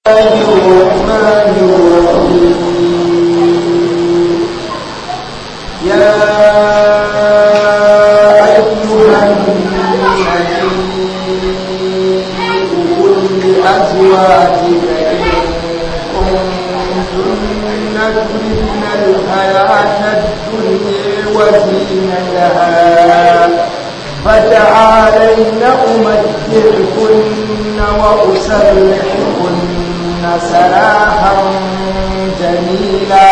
الرحمن الرحيم يا أيها النبي قل لأزواجك إن كنتن تردن الحياة الدنيا وزينتها فتعالين أمتعكن وأسرحكن سراحا جميلا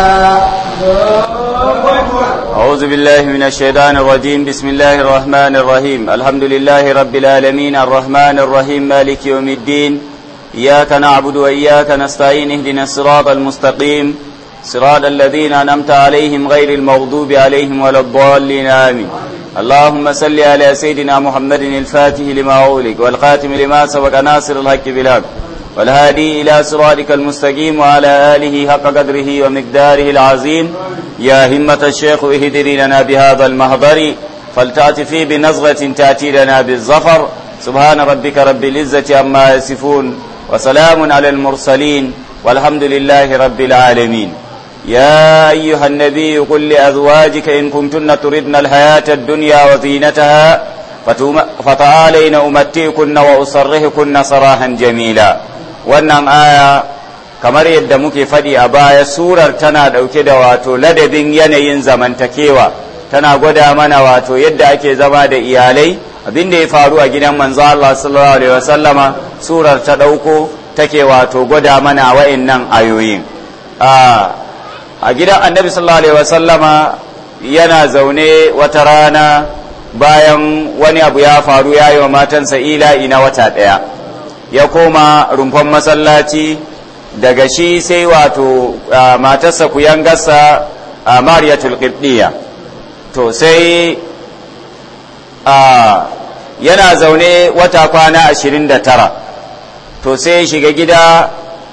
أعوذ بالله من الشيطان الرجيم بسم الله الرحمن الرحيم الحمد لله رب العالمين الرحمن الرحيم مالك يوم الدين إياك نعبد وإياك نستعين اهدنا الصراط المستقيم صراط الذين أنعمت عليهم غير المغضوب عليهم ولا الضالين آمين اللهم صل على سيدنا محمد الفاتح لما أغلق والخاتم لما سبق ناصر الحق بالحق والهادي إلى صراطك المستقيم وعلى آله حق قدره ومقداره العظيم يا همة الشيخ اهدري لنا بهذا المهضر فلتأتفي بنظرة تأتي لنا بالظفر سبحان ربك رب العزة عما يصفون وسلام على المرسلين والحمد لله رب العالمين يا أيها النبي قل لأزواجك إن كنتن تردن الحياة الدنيا وزينتها فتعالين أمتئكن وأسرحكن سراحا جميلا wannan aya kamar yadda muke faɗi a baya surar tana ɗauke da wato ladabin yanayin zamantakewa tana gwada mana wato yadda ake zama da iyalai abin da ya faru a gidan manzo Allah sallallahu alaihi wasallama surar ta ɗauko take wato gwada mana wa'annan ayoyin a gidan annabi sallallahu alaihi wasallama yana zaune wata rana bayan wani abu ya faru ya yi wa matansa ila'i na wata ɗaya ya koma rumfan masallaci daga shi sai wato matarsa kuyangarsa a mariyatul qibdiya to sai yana zaune wata kwana ashirin da tara to sai shiga gida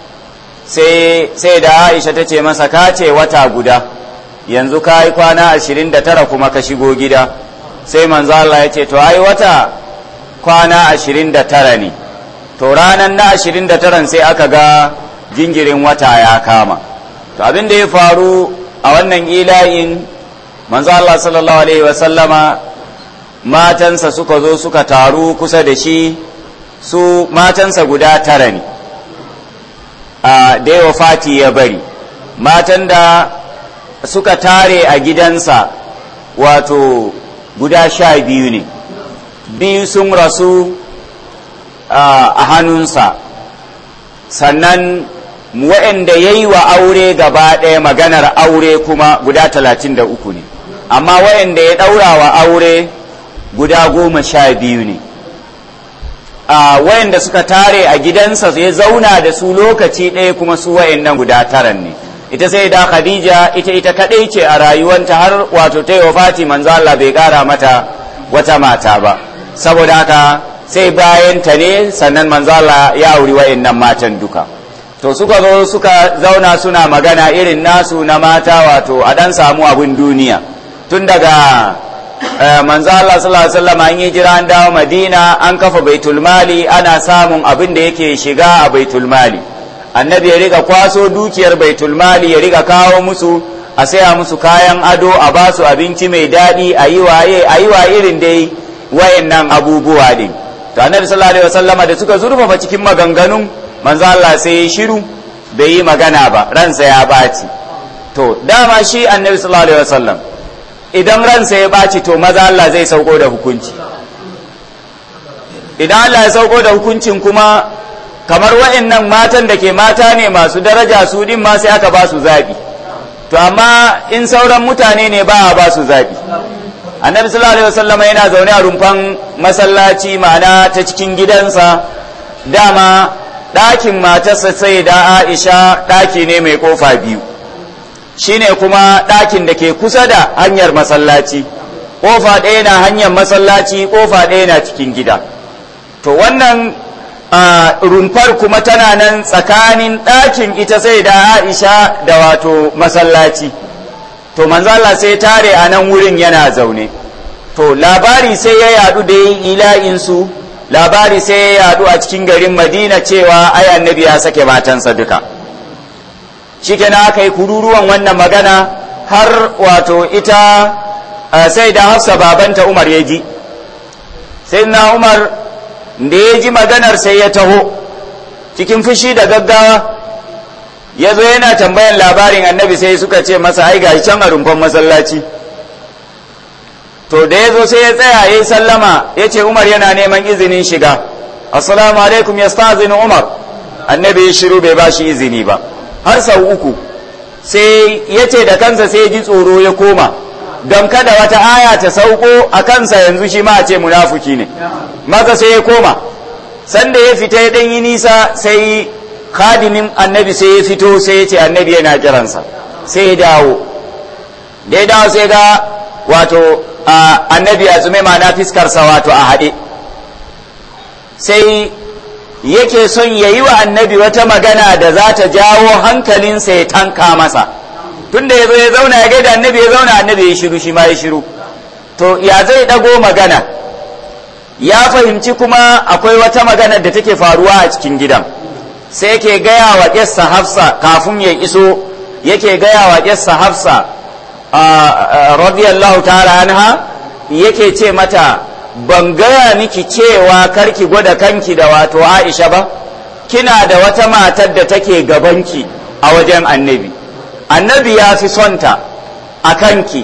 sai da aisha ta ce masa ka ce wata guda yanzu ka yi kwana ashirin da tara kuma ka shigo gida sai manzo Allah ya ce to ai wata kwana ashirin da tara ne to ranar na ashirin da taran sai aka ga jingirin wata ya kama to abin da ya faru a wannan ila'in manzo Allah sallallahu alaihi wasallama matansa suka zo suka taru kusa da shi su matansa guda tara ne a da yawa fati ya bari matan da suka tare a gidansa wato guda sha biyu ne biyu sun rasu a hannunsa sannan waɗanda ya yi wa aure gaba ɗaya maganar aure kuma guda talatin da uku ne amma waɗanda ya ɗaura wa aure guda goma sha biyu ne waɗanda suka tare a gidansa ya zauna da su lokaci ɗaya kuma su waɗannan guda taran ne ita sai da khadija ita ita kaɗai ce a rayuwanta har wato ta yi wa fati manzo Allah bai ƙara mata wata mata ba saboda haka sai bayan ta ne sannan manzo Allah ya auri wa'annan matan duka to suka zo suka zauna suna magana irin nasu na mata wato a dan samu abin duniya tun daga manzo Allah sallallahu alaihi wasallam an yi jira an dawo Madina an kafa baitul mali ana samun abin da yake shiga a baitul mali annabi ya riga kwaso dukiyar baitul mali ya riga kawo musu a saya musu kayan ado a basu abinci mai daɗi a yi waye a yi wa irin dai wayannan abubuwa din to annabi sallallahu alaihi wasallama da suka zurfafa cikin maganganun manzo Allah sai ya shiru bai yi magana ba ransa ya baci to dama shi annabi sallallahu alaihi wasallam idan ransa ya baci to maza Allah zai sauko da hukunci idan Allah ya sauko da hukuncin kuma kamar wa'annan matan da ke mata ne masu daraja su din ma sai aka ba su zabi to amma in sauran mutane ne ba a ba su zabi annabi sallallahu alaihi wasallam yana zaune a rumfan masallaci ma'ana ta cikin gidansa dama ɗakin matarsa sai da aisha ɗaki ne mai kofa biyu shine kuma ɗakin da ke kusa da hanyar masallaci kofa ɗaya na hanyar masallaci kofa ɗaya na cikin gida to wannan rumfar kuma tana nan tsakanin ɗakin ita sai da aisha da wato masallaci to manzala sai tare a nan wurin yana zaune to labari sai ya yadu da yin ila'insu labari sai ya yadu a cikin garin madina cewa ai annabi ya sake matansa duka shikenan aka yi kururuwan wannan magana har wato ita sai da hafsa babanta umar ya ji sai na umar da ya ji maganar sai ya taho cikin fushi da gaggawa ya zo yana tambayan labarin annabi sai suka ce masa ai ga can a rumfan masallaci to da ya zo sai ya tsaya ya yi sallama ya ce umar yana neman izinin shiga assalamu alaikum ya umar annabi ya shiru bai ba shi izini ba har sau uku sai ya ce da kansa sai ji tsoro ya koma don kada wata aya ta sauko a kansa yanzu shi ma a ce munafuki ne maza sai ya koma sanda ya fita ya ɗan yi nisa sai khadimin annabi sai ya fito sai ya ce annabi yana kiransa sai ya dawo da ya dawo sai ga wato annabi ya tsume ma na fiskarsa wato a haɗe sai yake son ya yi wa annabi wata magana da za ta jawo hankalinsa ya tanka masa tunda ya zo ya zauna ya gaida annabi ya zauna annabi ya shiru shi ma ya shiru to ya zai ɗago magana ya fahimci kuma akwai wata magana da take faruwa a cikin gidan sai yake gaya wa ƙyarsa hafsa kafin ya iso yake gaya wa ƙyarsa hafsa radiyallahu ta'ala anha yake ce mata ban gaya miki cewa karki gwada kanki da wato Aisha ba kina da wata matar da take gabanki a wajen annabi annabi ya fi sonta a kanki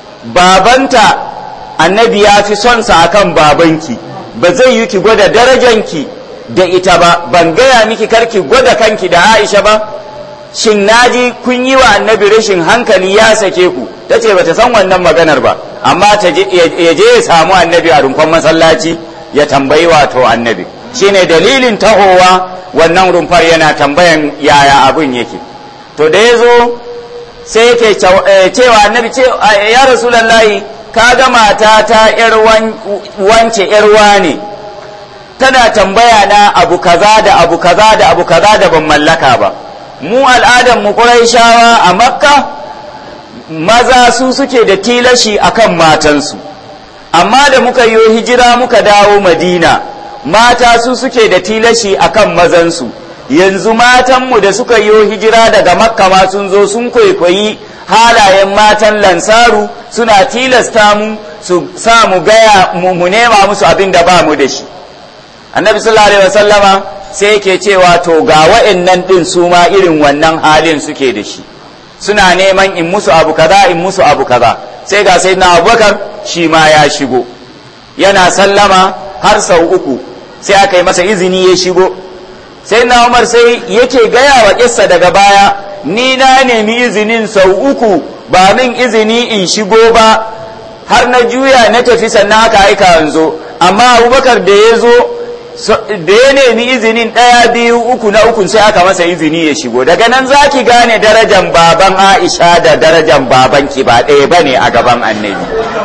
babanta annabi ya fi sonsa a kan babanki ba zai yi ki gwada darajanki da ita ba ban gaya miki karki gwada kanki da Aisha ba shin naji kun yi wa annabi rashin hankali ya sake ku ta ce bata san wannan maganar ba amma ya je ya samu annabi a rumfan masallaci ya tambayi wato annabi shine dalilin tahowa wannan rumfar yana tambayan yaya abin yake to da ya zo sai yake cewa annabi ce ya rasulallahi ka ga mata ta yar wance yar ne tana tambaya na abu kaza da abu kaza da abu kaza da ban mallaka ba mu al'adar mu shawa a makka maza su suke da tilashi akan matansu amma da muka yi hijira muka dawo madina mata su suke da tilashi akan mazansu yanzu matanmu da suka yi hijira daga makka ma sun zo sun kwaikwayi halayen matan lansaru suna tilasta mu su sa mu gaya mu nema musu abin da ba mu da shi annabi sallallahu alaihi wasallama sai yake cewa to ga wa'annan din su ma irin wannan halin suke da shi suna neman in musu abu kaza in musu abu kaza sai ga sai na abubakar shi ma ya shigo yana sallama har sau uku sai aka yi masa izini ya shigo sai na umar sai yake gaya wa kissa daga baya ni na nemi izinin sau uku ba min izini in shigo ba har na juya na tafi sannan aka aika yanzu amma abubakar da ya zo da ya nemi izinin ɗaya biyu uku na uku sai aka masa izini ya shigo daga nan za ki gane darajan baban aisha da darajan babanki ba ɗaya ba ne a gaban annabi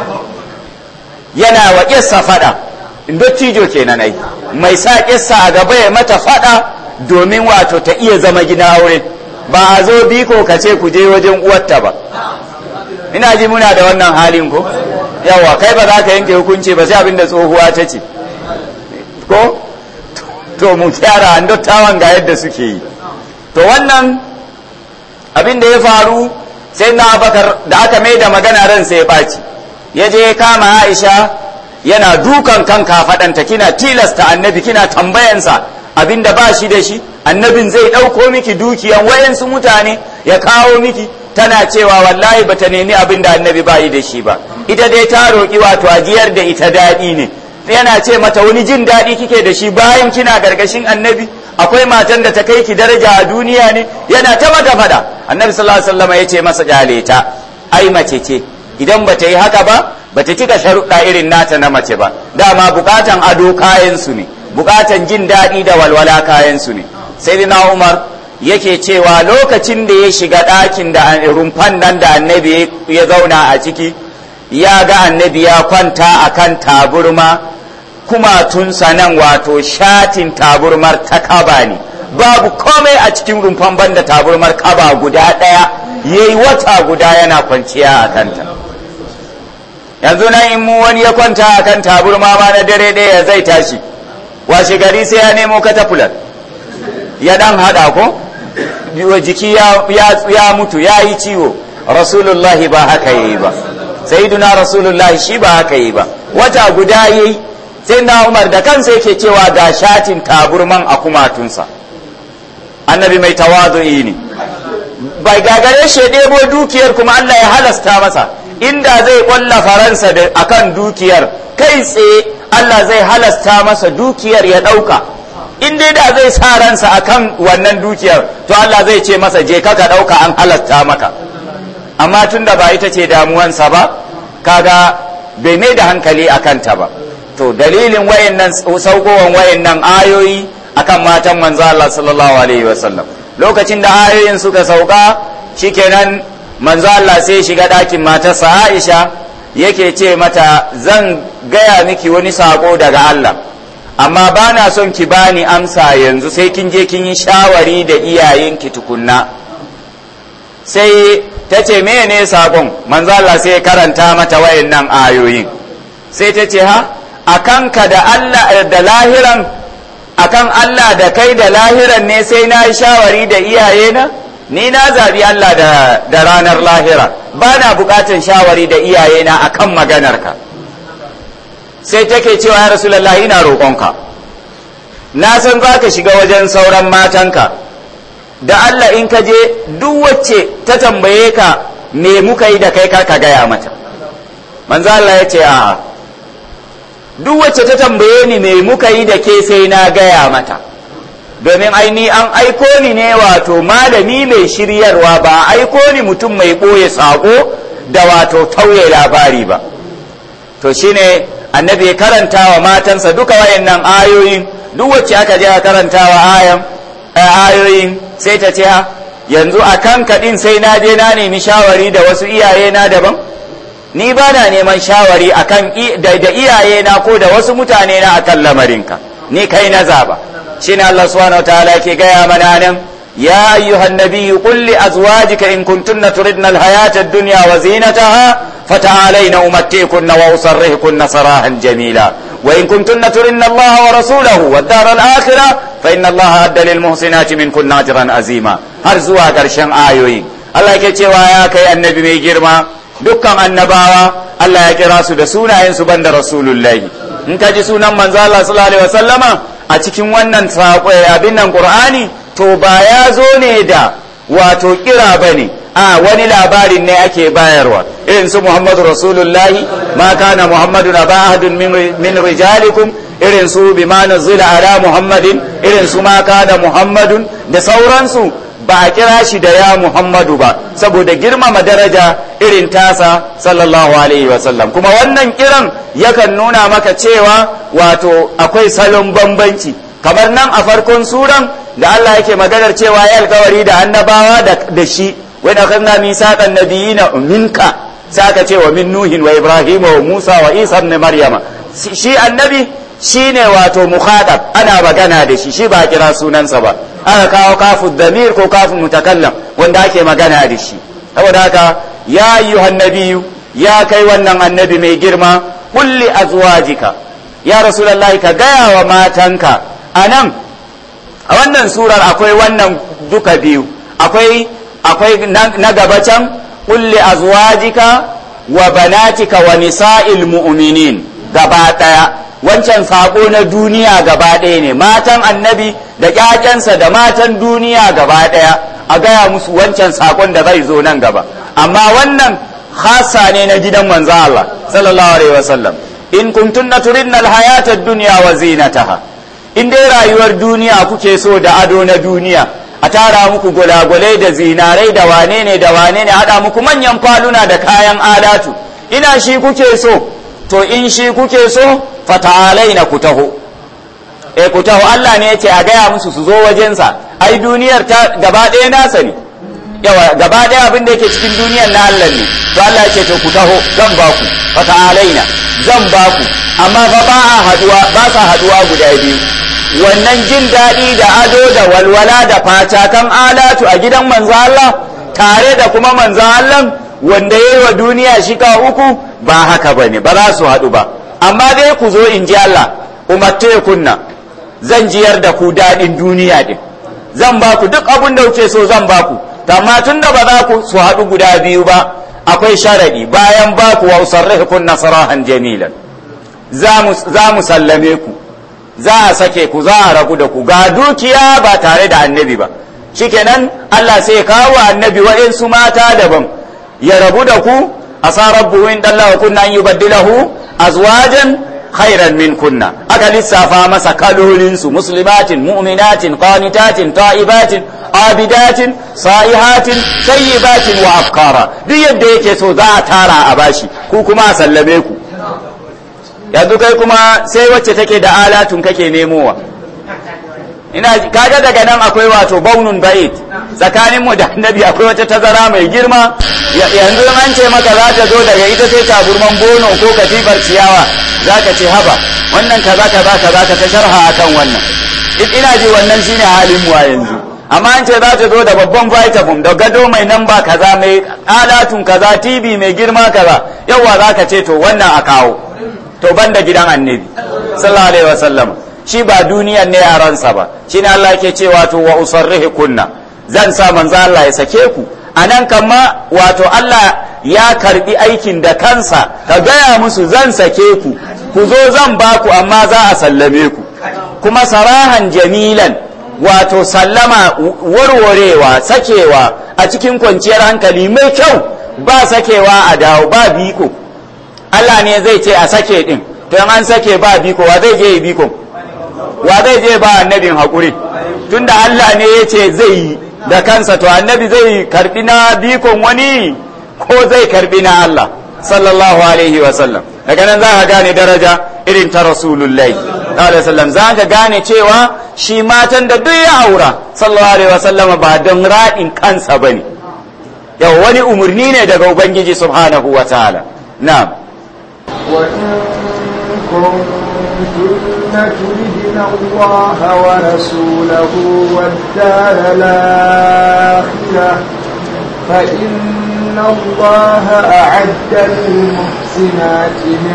yana wa ƙissa faɗa dottijo kenan ai mai sa ƙissa a gaba ya mata faɗa domin wato ta iya zama gina aure ba a zo biko ka ce ku je wajen uwarta ba ina ji muna da wannan halin ko yawa kai ba za ka yanke hukunci ba sai abin da tsohuwa ta ce ko to mu kyara an dattawan ga yadda suke yi to wannan abin da ya faru sai na bakar da aka mai da magana ran sai ya ɓaci ya je kama aisha yana dukan kan kafaɗanta kina tilasta annabi kina tambayansa abin da ba shi da shi annabin zai ɗauko miki dukiyan wayansu mutane ya kawo miki tana cewa wallahi bata nemi abin da annabi ba yi da shi ba ita dai ta roƙi wato ajiyar da ita daɗi ne yana ce mata wani jin daɗi kike da shi bayan kina gargashin annabi akwai matan da ta kai ki daraja a duniya ne yana ta mata fada annabi sallallahu alaihi wasallam ya ce masa kyale ta ai mace ce idan bata yi haka ba bata cika sharuɗa irin nata na mace ba dama bukatan ado kayan su ne bukatan jin daɗi da walwala kayan su ne sai na umar yake cewa lokacin da ya shiga ɗakin da rumfan nan da annabi ya zauna a ciki ya ga annabi ya kwanta a kan taburma kumatunsa nan wato shatin taburmar ta kaba ne babu komai a cikin rumfan banda taburmar kaba guda ɗaya ya yi wata guda yana kwanciya a kanta yanzu nan in mu wani ya kwanta a kan taburma ma na dare ɗaya zai tashi washe gari sai ya nemo katafular ya dan hada ko jiki ya mutu ya yi ciwo rasulullahi ba haka yi ba sayyiduna rasulullahi shi ba haka yi ba wata guda yi sai na umar da kansa yake cewa ga shatin taburman a kumatunsa annabi mai tawazu'i ne bai gagare shi ɗebo dukiyar kuma Allah ya halasta masa inda zai ƙwalla faransa da akan dukiyar kai tsaye Allah zai halasta masa dukiyar ya ɗauka in dai da zai sa ransa akan wannan dukiyar to Allah zai ce masa je ka ɗauka an halasta maka amma tun da ba ita ce damuwansa ba kaga bai mai da hankali a kanta ba to dalilin wayannan saukowan wayannan ayoyi akan matan manzo Allah sallallahu alaihi wasallam lokacin da ayoyin suka sauka shikenan manzo Allah sai shiga ɗakin matarsa Aisha yake ce mata zan gaya miki wani sako daga Allah amma ba na son ki bani amsa yanzu sai kin je kin yi shawari da iyayenki tukunna sai ta ce mene sakon manzo Allah sai karanta mata wayannan ayoyin sai ta ce ha akanka da Allah da lahiran akan Allah da kai da lahiran ne sai na yi shawari da iyayena ni na zabi Allah da, da ranar lahira ba na bukatan shawari da iyayena akan maganarka sai take cewa ya rasulallah ina roƙonka na san za ka shiga wajen sauran matanka da Allah in ka je duk wacce ta tambaye ka me muka yi da kai ka gaya mata manzo Allah ya ce a'a duk wacce ta tambaye ni me muka yi da ke sai na gaya mata domin aini an aiko ni ne wato malami mai shiryarwa ba aiko ni mutum mai ɓoye saƙo da wato tauye labari ba to shine annabi ya karanta wa matansa duka wayannan ayoyin duk wacce aka je a karanta wa ayan ayoyin sai ta ce yanzu a kan kaɗin sai na je na nemi shawari da wasu iyaye na daban ni ba na neman shawari akan da iyaye na ko da wasu mutane na akan lamarinka ni kai na zaba shine Allah subhanahu wataala yake gaya mana nan ya ayyuhan nabiyyu qul li azwajika in kuntunna turidna alhayata ad-dunya wa zinataha fata'alayna umattikunna wa usarrihkunna sarahan jamila wa in kuntunna turidna Allah wa rasulahu wad dar al-akhirah fa inna Allah adda lil muhsinati minkunna ajran azima har zuwa karshen ayoyi Allah yake cewa ya kai annabi mai girma dukkan annabawa Allah ya kira su da sunayen su banda rasulullahi in ka ji sunan manzo Allah sallallahu alaihi wasallama a cikin wannan abin nan qur'ani to ba ya zo ne da wato kira bane a wani labarin ne ake bayarwa irin su muhammadu rasulullahi ma kana muhammadun aba ahadun min rijalikum irin su bima nuzila ala muhammadin irin su ma kana muhammadun da sauransu ba a kira shi da ya Muhammadu ba saboda girmama daraja irin tasa sallallahu alaihi wasallam kuma wannan kiran yakan nuna maka cewa wato akwai salon bambanci kamar nan a farkon suran da Allah yake maganar cewa ya alkawari da annabawa da shi wai da kanna misaqan nabiyina minka sai aka ce wa min nuhin wa ibrahim wa musa wa isa ibn maryama shi annabi shine wato mukhadab ana magana da shi shi ba kira sunansa ba aka kawo kafin damir ko kafin mutakallam wanda ake magana da shi saboda haka ya ayyuhan nabiyyu ya kai wannan annabi mai girma kulli azwajika ya rasulullahi ka gaya wa matanka anan a wannan surar akwai wannan duka biyu akwai akwai na gaba can kulli azwajika wa banatika wa nisa'il mu'minin gaba daya wancan sako na duniya gaba ɗaya ne matan annabi da ƴaƴansa da matan duniya gaba ɗaya a gaya musu wancan sakon da zai zo nan gaba amma wannan hasa ne na gidan manzo Allah sallallahu alaihi wasallam in kuntunna turidna alhayata ad-dunya wa zinataha in dai rayuwar duniya kuke so da ado na duniya a tara muku gulagulai da zinarai da wane ne da wane ne haɗa muku manyan faluna da kayan alatu ina shi kuke so to in shi kuke so fata'alai na ku taho e ku taho Allah ne yace a gaya musu su zo wajensa ai duniyar ta gaba ɗaya nasa ne yawa gaba ɗaya abin da yake cikin duniyar na Allah ne to Allah yace to ku taho zan ba ku fata'alai na zan ba ku amma fa ba a haduwa ba sa haduwa guda biyu wannan jin daɗi da ado da walwala da fatakan alatu a gidan manzo Allah tare da kuma manzo Allah wanda yayi wa duniya shika uku ba haka bane ba za su haɗu ba amma dai ku zo in ji Allah umatte kunna zan jiyar da ku daɗin duniya din zan ba ku duk abin da kuke so zan ba ku amma tun da ba za ku su haɗu guda biyu ba akwai sharaɗi bayan ba ku wa usarrihukun nasarahan jamilan za mu sallame ku za a sake ku za a rabu da ku ga dukiya ba tare da annabi ba shikenan Allah sai ya kawo annabi wa'insu mata daban ya rabu da ku asa rabbu in dalla kunna an yubaddilahu azwajan khairan min kunna aka lissafa masa kalolinsu muslimatin mu'minatin qanitatin ta'ibatin abidatin sa'ihatin sayyibatin wa afkara duk yadda yake so za a tara a bashi ku kuma a sallame ku yanzu kai kuma sai wacce take da alatun kake nemowa ina kaga daga nan akwai wato baunun ba'id tsakanin mu da annabi akwai wata tazara mai girma yanzu an ce maka za ta zo daga ita sai taburman bono ko katifar ciyawa za ka ce haba wannan kaza kaza kaza ka ta sharha akan wannan ina ji wannan shine halin mu a yanzu amma an ce za ta zo da babban vitamin da gado mai namba kaza mai alatun kaza tv mai girma kaza yawa za ka ce to wannan a kawo to banda gidan annabi sallallahu alaihi wasallam shi ba duniyan ne a ransa ba shine Allah yake cewa to wa usarrihi kunna zan sa manzo Allah ya sake ku anan kama wato Allah ya karbi aikin da kansa ka gaya musu zan sake ku ku zo zan ba ku amma za a sallame ku kuma sarahan jamilan wato sallama warwarewa sakewa a cikin kwanciyar hankali mai kyau ba sakewa a dawo ba biko Allah ne zai ce a sake din to an sake ba biko wa zai je biko wa zai je ba annabin haƙuri tunda Allah ne ya ce zai yi da kansa to annabi zai karbi na bikon wani ko zai karbi na Allah sallallahu alaihi wa sallam daga nan za ka gane daraja irin ta rasulullahi alaihi wasallam za ka gane cewa shi matan da duk ya aura sallallahu alaihi wa sallam ba don raɗin kansa bane yau wani umarni ne daga ubangiji subhanahu wa ta'ala na'am كنتن تردن الله ورسوله والدار الآخرة فإن الله أعد للمحسنات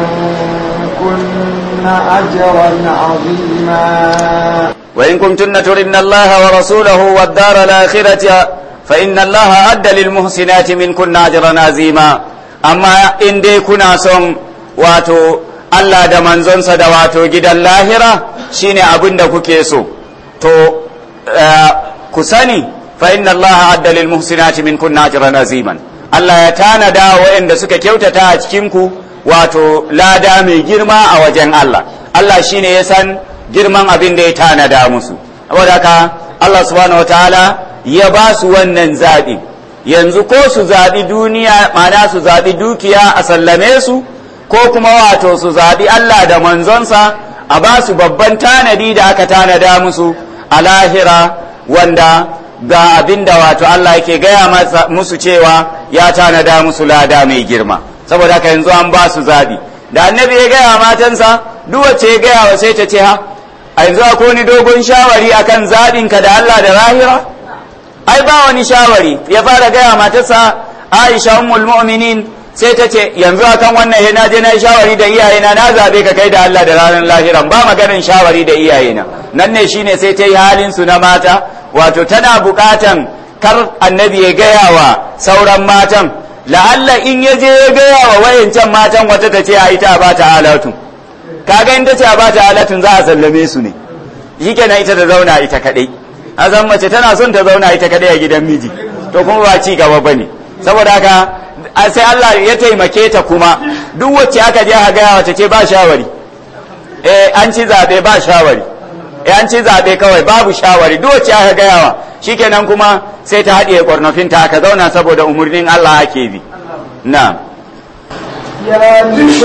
منكن أجرا عظيما وإن كنتن تردن الله ورسوله والدار الآخرة فإن الله أعد للمحسنات منكن أجرا عظيما أما إن دي كنا son wato Allah da manzonsa da wato gidan lahira shine abin da kuke so to ku sani fa inna Allah adda lil muhsinati min kunna ajran aziman Allah ya tanada waɗanda suka kyautata a cikin ku wato lada mai girma a wajen Allah Allah shine ya san girman abin da ya tanada musu saboda haka Allah subhanahu wataala ya ba su wannan zaɓi yanzu ko su zaɓi duniya ma'ana su zaɓi dukiya a sallame su ko kuma wato su zaɓi Allah da manzonsa a ba su babban tanadi da aka tanada musu a lahira wanda ga abin da wato Allah yake gaya musu cewa ya tanada musu lada mai girma saboda haka yanzu an ba su zaɓi da annabi ya gaya matansa duk wacce ya gaya wa sai ta ce ha a yanzu akwai wani dogon shawari akan zaɓinka da Allah da lahira ai ba wani shawari ya fara gaya matarsa Aisha ummul mu'minin sai ta ce yanzu akan wannan yana je na shawari da iyayena na zabe ka kai da Allah da ranar lahiran ba maganin shawari da iyayena nan ne shine sai ta yi halin su na mata wato tana bukatan kar annabi ya gaya wa sauran matan la'alla in ya je ya gaya wa wayancan matan wata ta ce a ita ba ta alatun kaga in ta ce ba ta alatun za a sallame su ne shikenan ita ta zauna ita kadai azan mace tana son ta zauna ita kadai a gidan miji to kuma ba ci gaba bane saboda haka sai Allah ya taimake ta kuma duk wacce aka je a gaya wata ce ba shawari eh an ci zabe ba shawari eh an ci zabe kawai babu shawari duk wacce aka gaya wa shikenan kuma sai ta haɗiye ƙwarnafin ta aka zauna saboda umarnin Allah ake bi na يا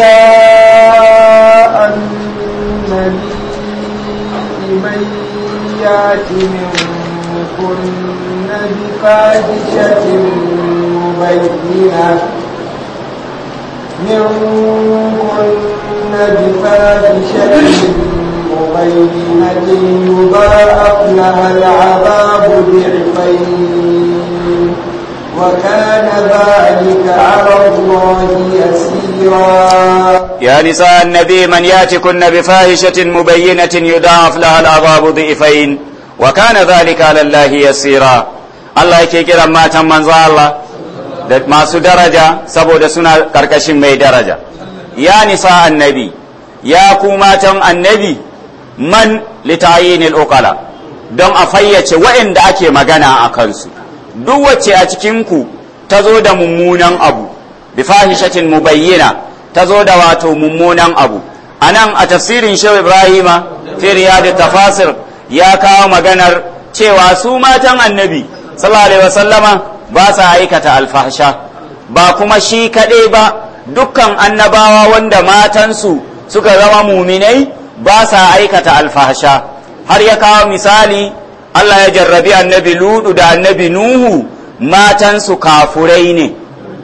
نساء النبي من يات منكن بفاحشة مبينة منكن بفاحشة مبينة يضاعف لها العذاب ضعفين وكان ذلك على الله يسيرا يا نساء النبي من ياتكن بفاحشة مبينة يضاعف لها العذاب ضعفين وكان ذلك على الله يسيرا الله yake kiran matan manzo Allah da masu daraja saboda suna karkashin mai daraja ya nisa annabi ya ku matan annabi man litayinil uqala don a fayyace waɗanda ake magana a kansu duk wacce a cikinku ta zo da mummunan abu bi fahishatin mubayyina ta zo da wato mummunan abu a nan a tafsirin shehu ibrahima fi riyadu tafasir ya kawo maganar cewa su matan annabi sallallahu alaihi wasallama ba sa aikata alfahsha ba kuma shi kaɗai ba dukkan annabawa wanda matansu suka zama muminai ba sa aikata alfahsha har ya kawo misali Allah ya jarrabi annabi ludu da annabi nuhu matansu kafurai ne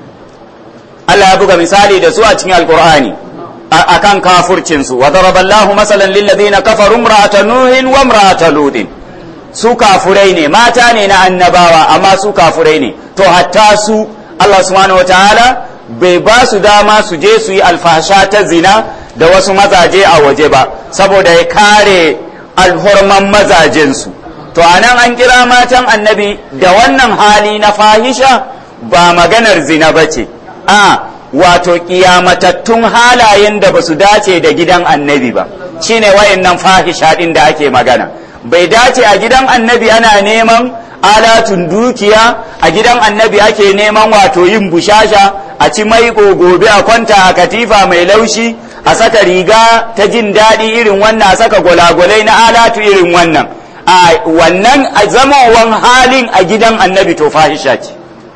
Allah ya buga misali da su a cikin alkur'ani akan kafurcinsu wa daraballahu masalan lil ladina kafaru imra'ata nuhin wa imra'ata ludin su kafurai ne mata ne na annabawa amma su kafurai ne to hatta su Allah subhanahu wataala bai ba su dama su je su yi alfasha ta zina da wasu mazaje a waje ba saboda ya kare alhorman mazajensu to anan an kira matan annabi da wannan hali na fahisha ba maganar zina ba ce a wato kiyamatattun halayen da ba su dace da gidan annabi ba shine wayannan fahisha din da ake magana bai dace a gidan annabi ana neman alatun dukiya a gidan annabi ake neman wato yin bushasha a ci mai gobe a kwanta a katifa mai laushi a saka riga ta jin daɗi irin wannan a saka gwalagwalai na alatu irin wannan a wannan a zamawan halin a gidan annabi to fahisha ce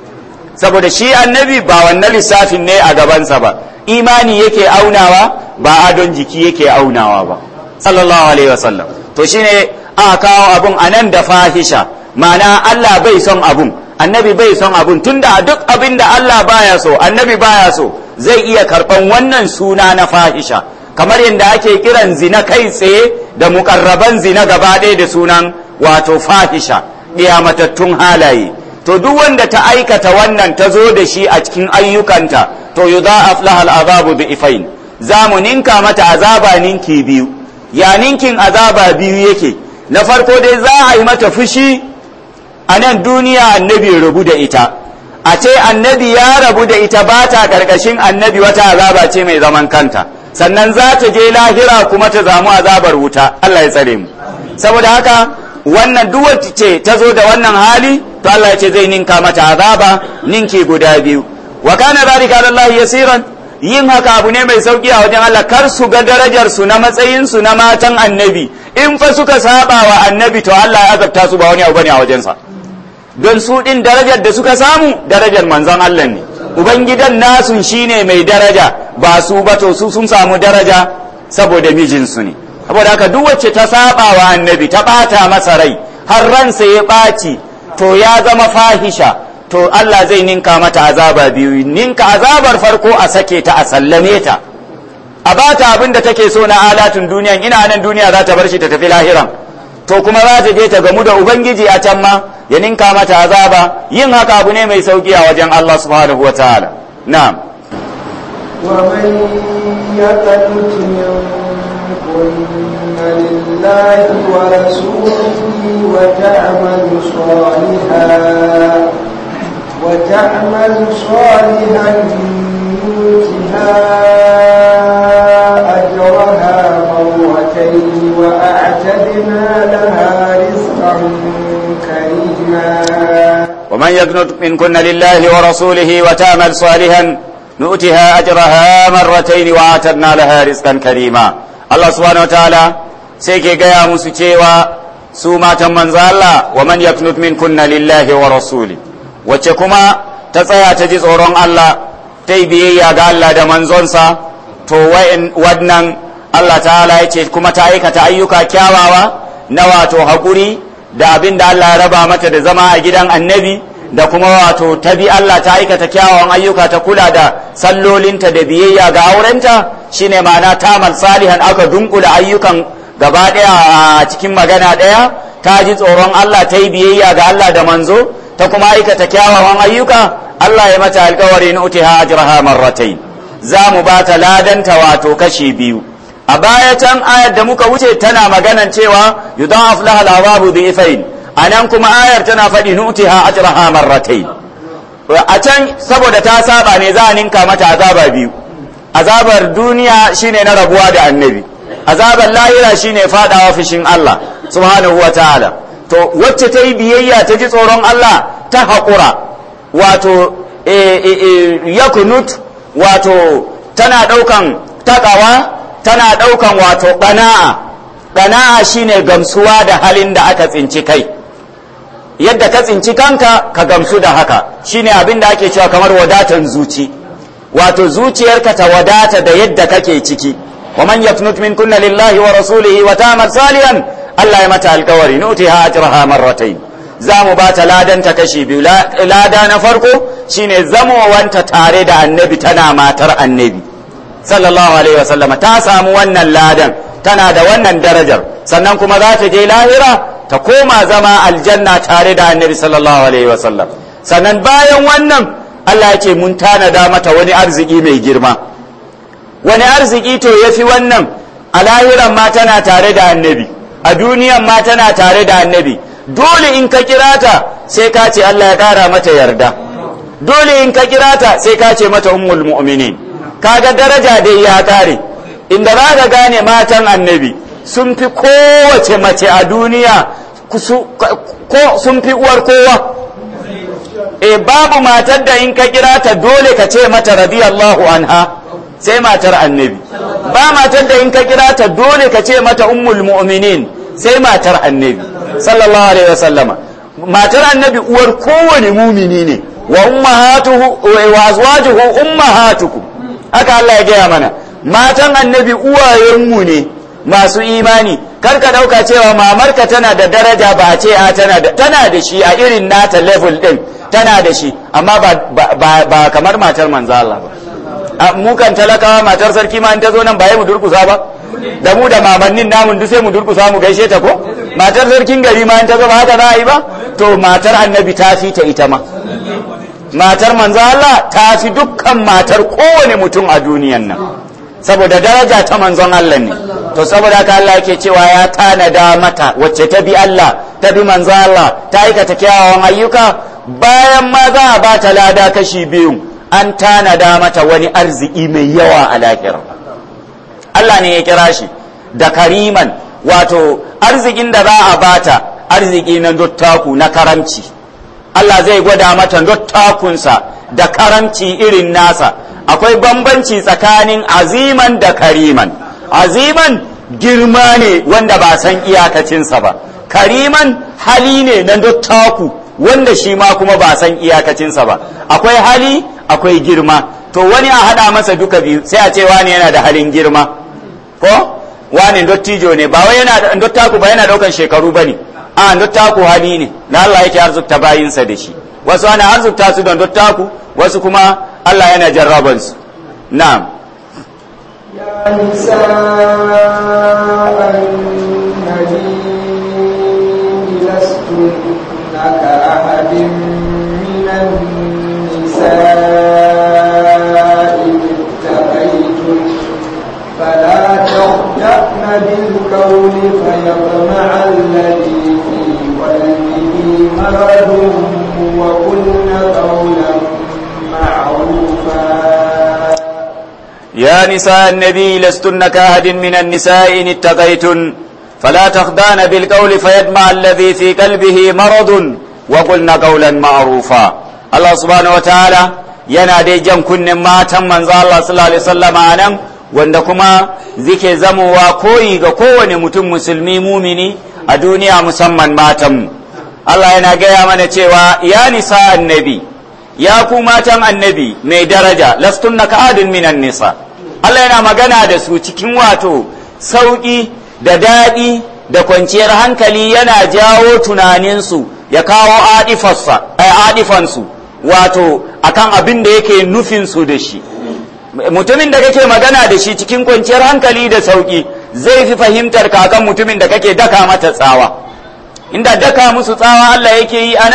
saboda shi annabi ba wannan lissafin ne a gabansa ba imani yake aunawa ba adon jiki yake aunawa ba sallallahu alaihi wasallam to shine aka kawo abun anan da fahisha ma'ana Allah bai son abun annabi bai son abun tunda duk abin da Allah baya so annabi baya so zai iya karban wannan suna na fahisha kamar yadda ake kiran zina kai tsaye da mukarraban zina gaba ɗaya da sunan wato fahisha matattun halaye to duk wanda ta aikata wannan ta zo da shi a cikin ayyukanta to yudha'af lahal azabu bi ifain za mu ninka mata azaba ninki biyu ya ninkin azaba biyu yake na farko dai za a yi mata fushi a nan duniya annabi rabu da ita a ce annabi ya rabu da ita ba ta ƙarƙashin annabi wata azaba ce mai zaman kanta sannan za ta je lahira kuma ta zamu azabar wuta Allah ya tsare mu saboda haka wannan duk ce ta zo da wannan hali to Allah ya ce zai ninka mata azaba ninki guda biyu wa kana zalika alallahi yasiran yin haka abu ne mai sauki a wajen Allah kar su ga darajar su na matsayin su na matan annabi in fa suka saba wa annabi to Allah ya azabta su ba wani abu bane a wajensa don su din darajar da suka samu darajar manzon Allah ne ubangidan nasun shine mai daraja ba su ba to su sun samu daraja saboda mijinsu ne saboda haka duk wacce ta saba wa annabi ta bata masa rai har ransa ya ɓaci to ya zama fahisha to Allah zai ninka mata azaba biyu ninka azabar farko a sake ta a sallame ta a bata abin da take so na alatun duniya ina nan duniya za ta bar shi ta tafi lahiran to kuma za ta je ta gamu da ubangiji a can ma ya ninka mata azaba yin haka abu ne mai sauki a wajen Allah subhanahu wa ta'ala na'am ومن يقنت منكن لله ورسوله وتعمل صالحا وتعمل صالحا نؤتها أجرها مرتين وأعتدنا لها رزقا كريما ومن يقنط منكن لله ورسوله وتعمل صالحا نؤتها أجرها مرتين وآترنا لها رزقا كريما الله سبحانه وتعالى سيكي قيا مسيكيوا سوما تمن الله ومن يقنط منكن لله ورسوله وچكما تسيا تجيز أورون الله تيبيه يا الله دا منزونسا تو ودنن Allah ta'ala ya ce kuma ta aikata ayyuka kyawawa na wato haƙuri da abin da Allah ya raba mata da zama a gidan annabi da kuma wato ta bi Allah ta aikata kyawawan ayyuka ta kula da sallolinta da biyayya ga aurenta shine ma'ana tamal salihan aka dunkula ayyukan gaba ɗaya a cikin magana ɗaya ta ji tsoron Allah ta yi biyayya ga Allah da manzo ta kuma aikata kyawawan ayyuka Allah ya mata alkawari na utiha ajraha marratayn za mu ba ta ladanta wato kashi biyu a baya can ayar da muka wuce tana maganan cewa yudan aflaha al-azabu dhifain anan kuma ayar tana faɗi nutiha ajraha marratayn a can saboda ta saba ne za a ninka mata azaba biyu azabar duniya shine na rabuwa da annabi azabar lahira shine fadawa fishin Allah subhanahu wa ta'ala to wacce ta yi biyayya ta ji tsoron Allah ta haƙura wato yakunut wato tana ɗaukan takawa tana ɗaukan wato ƙana'a ƙana'a shine gamsuwa da halin da aka tsinci kai yadda ka tsinci kanka ka gamsu da haka shine abin da ake cewa kamar wadatan zuci wato zuciyarka ta wadata da yadda kake ciki wa man yafnut min kunna lillahi wa rasulihi wa ta'mal salihan Allah ya mata alkawari nutiha ajraha marratayn za mu ba ta ladan ta kashi biyu lada na farko shine zamowanta tare da annabi tana matar annabi sallallahu alaihi wasallam ta samu wannan ladan tana da wannan darajar sannan kuma za ta je lahira ta koma zama aljanna tare da annabi sallallahu alaihi wasallam sannan bayan wannan Allah ya ce mun tanada mata wani arziki mai girma wani arziki to ya fi wannan a lahiran ma tana tare da annabi a duniyan ma tana tare da annabi dole in ka kira ta sai ka ce Allah ya kara mata yarda dole in ka kira ta sai ka ce mata ummul mu'minin kaga daraja dai ya kare inda za ka gane matan annabi sun fi kowace mace a duniya sun fi uwar kowa e babu matar da in ka kira ta dole ka ce mata radiyallahu anha sai matar annabi ba matar da in ka kira ta dole ka ce mata ummul mu'minin sai matar annabi sallallahu alaihi wasallama matar annabi uwar kowane mumini ne wa ummahatuhu wa azwajuhu ummahatukum haka Allah ya gaya mana matan annabi uwayenmu ne masu imani kar ka dauka cewa mamarka tana da daraja ba a ce a tana da tana da shi a irin nata level din tana da shi amma ba, ba, ba kamar matar manzo Allah ba mu kan talakawa matar sarki ma in ta zo nan ba mu durkusa ba da mu da mamannin namun duk sai mu durkusa mu gaishe ta ko matar sarkin gari ma in ta zo ba haka za a yi ba to matar annabi ta fi ta ita ma matar manzo Allah ta fi dukkan matar kowane mutum a duniyan nan saboda daraja ta manzon Allah ne to saboda haka Allah yake cewa ya tanada mata wacce ta bi Allah ta bi manzon Allah ta aikata kyawawan ayyuka bayan ma za a ba ta lada kashi biyu an tanada mata wani arziki mai yawa a lahira Allah ne ya kira shi da kariman wato arzikin da za a bata arziki na dottaku na karamci Allah zai gwada mata dottakunsa da karamci irin nasa akwai bambanci tsakanin aziman da kariman aziman girma ne wanda ba san iyakacinsa ba kariman hali ne na dottaku wanda shi ma kuma ba san iyakacinsa ba akwai hali akwai girma to wani a haɗa masa duka biyu sai a ce wani yana da halin girma ko wani dottijo ne ba wai yana dottaku ba yana daukan shekaru ba ne a dottaku hali ne na Allah yake arzukta bayinsa da shi wasu ana arzukta su don dottaku wasu kuma Allah yana jarraban su na'am يا نساء النبي لستن كأحد من النساء اتقيتن فلا تخدعن بالقول فيطمع الذي في قلبه مرض وقلن قولا معروفا يا نساء النبي لستن كأحد من النساء إن اتقيتن فلا تخضعن بالقول فيدمع الذي في قلبه مرض وقلن قولا معروفا الله سبحانه وتعالى yana dai jan kunnen matan manzo Allah sallallahu alaihi wasallam anan wanda kuma zike zamowa koyi ga kowane mutum musulmi mumini a duniya musamman matan Allah yana gaya mana cewa ya nisa annabi ya ku matan annabi mai daraja lastunna ka'adin minan nisa Allah yana magana da su cikin wato sauƙi da daɗi da kwanciyar hankali yana jawo tunaninsu ya kawo adifansu wato akan abin da yake nufinsu da shi mutumin da kake magana da shi cikin kwanciyar hankali da sauƙi zai fi fahimtar kakan mutumin da kake daka mata tsawa inda daka musu tsawa Allah yake yi anan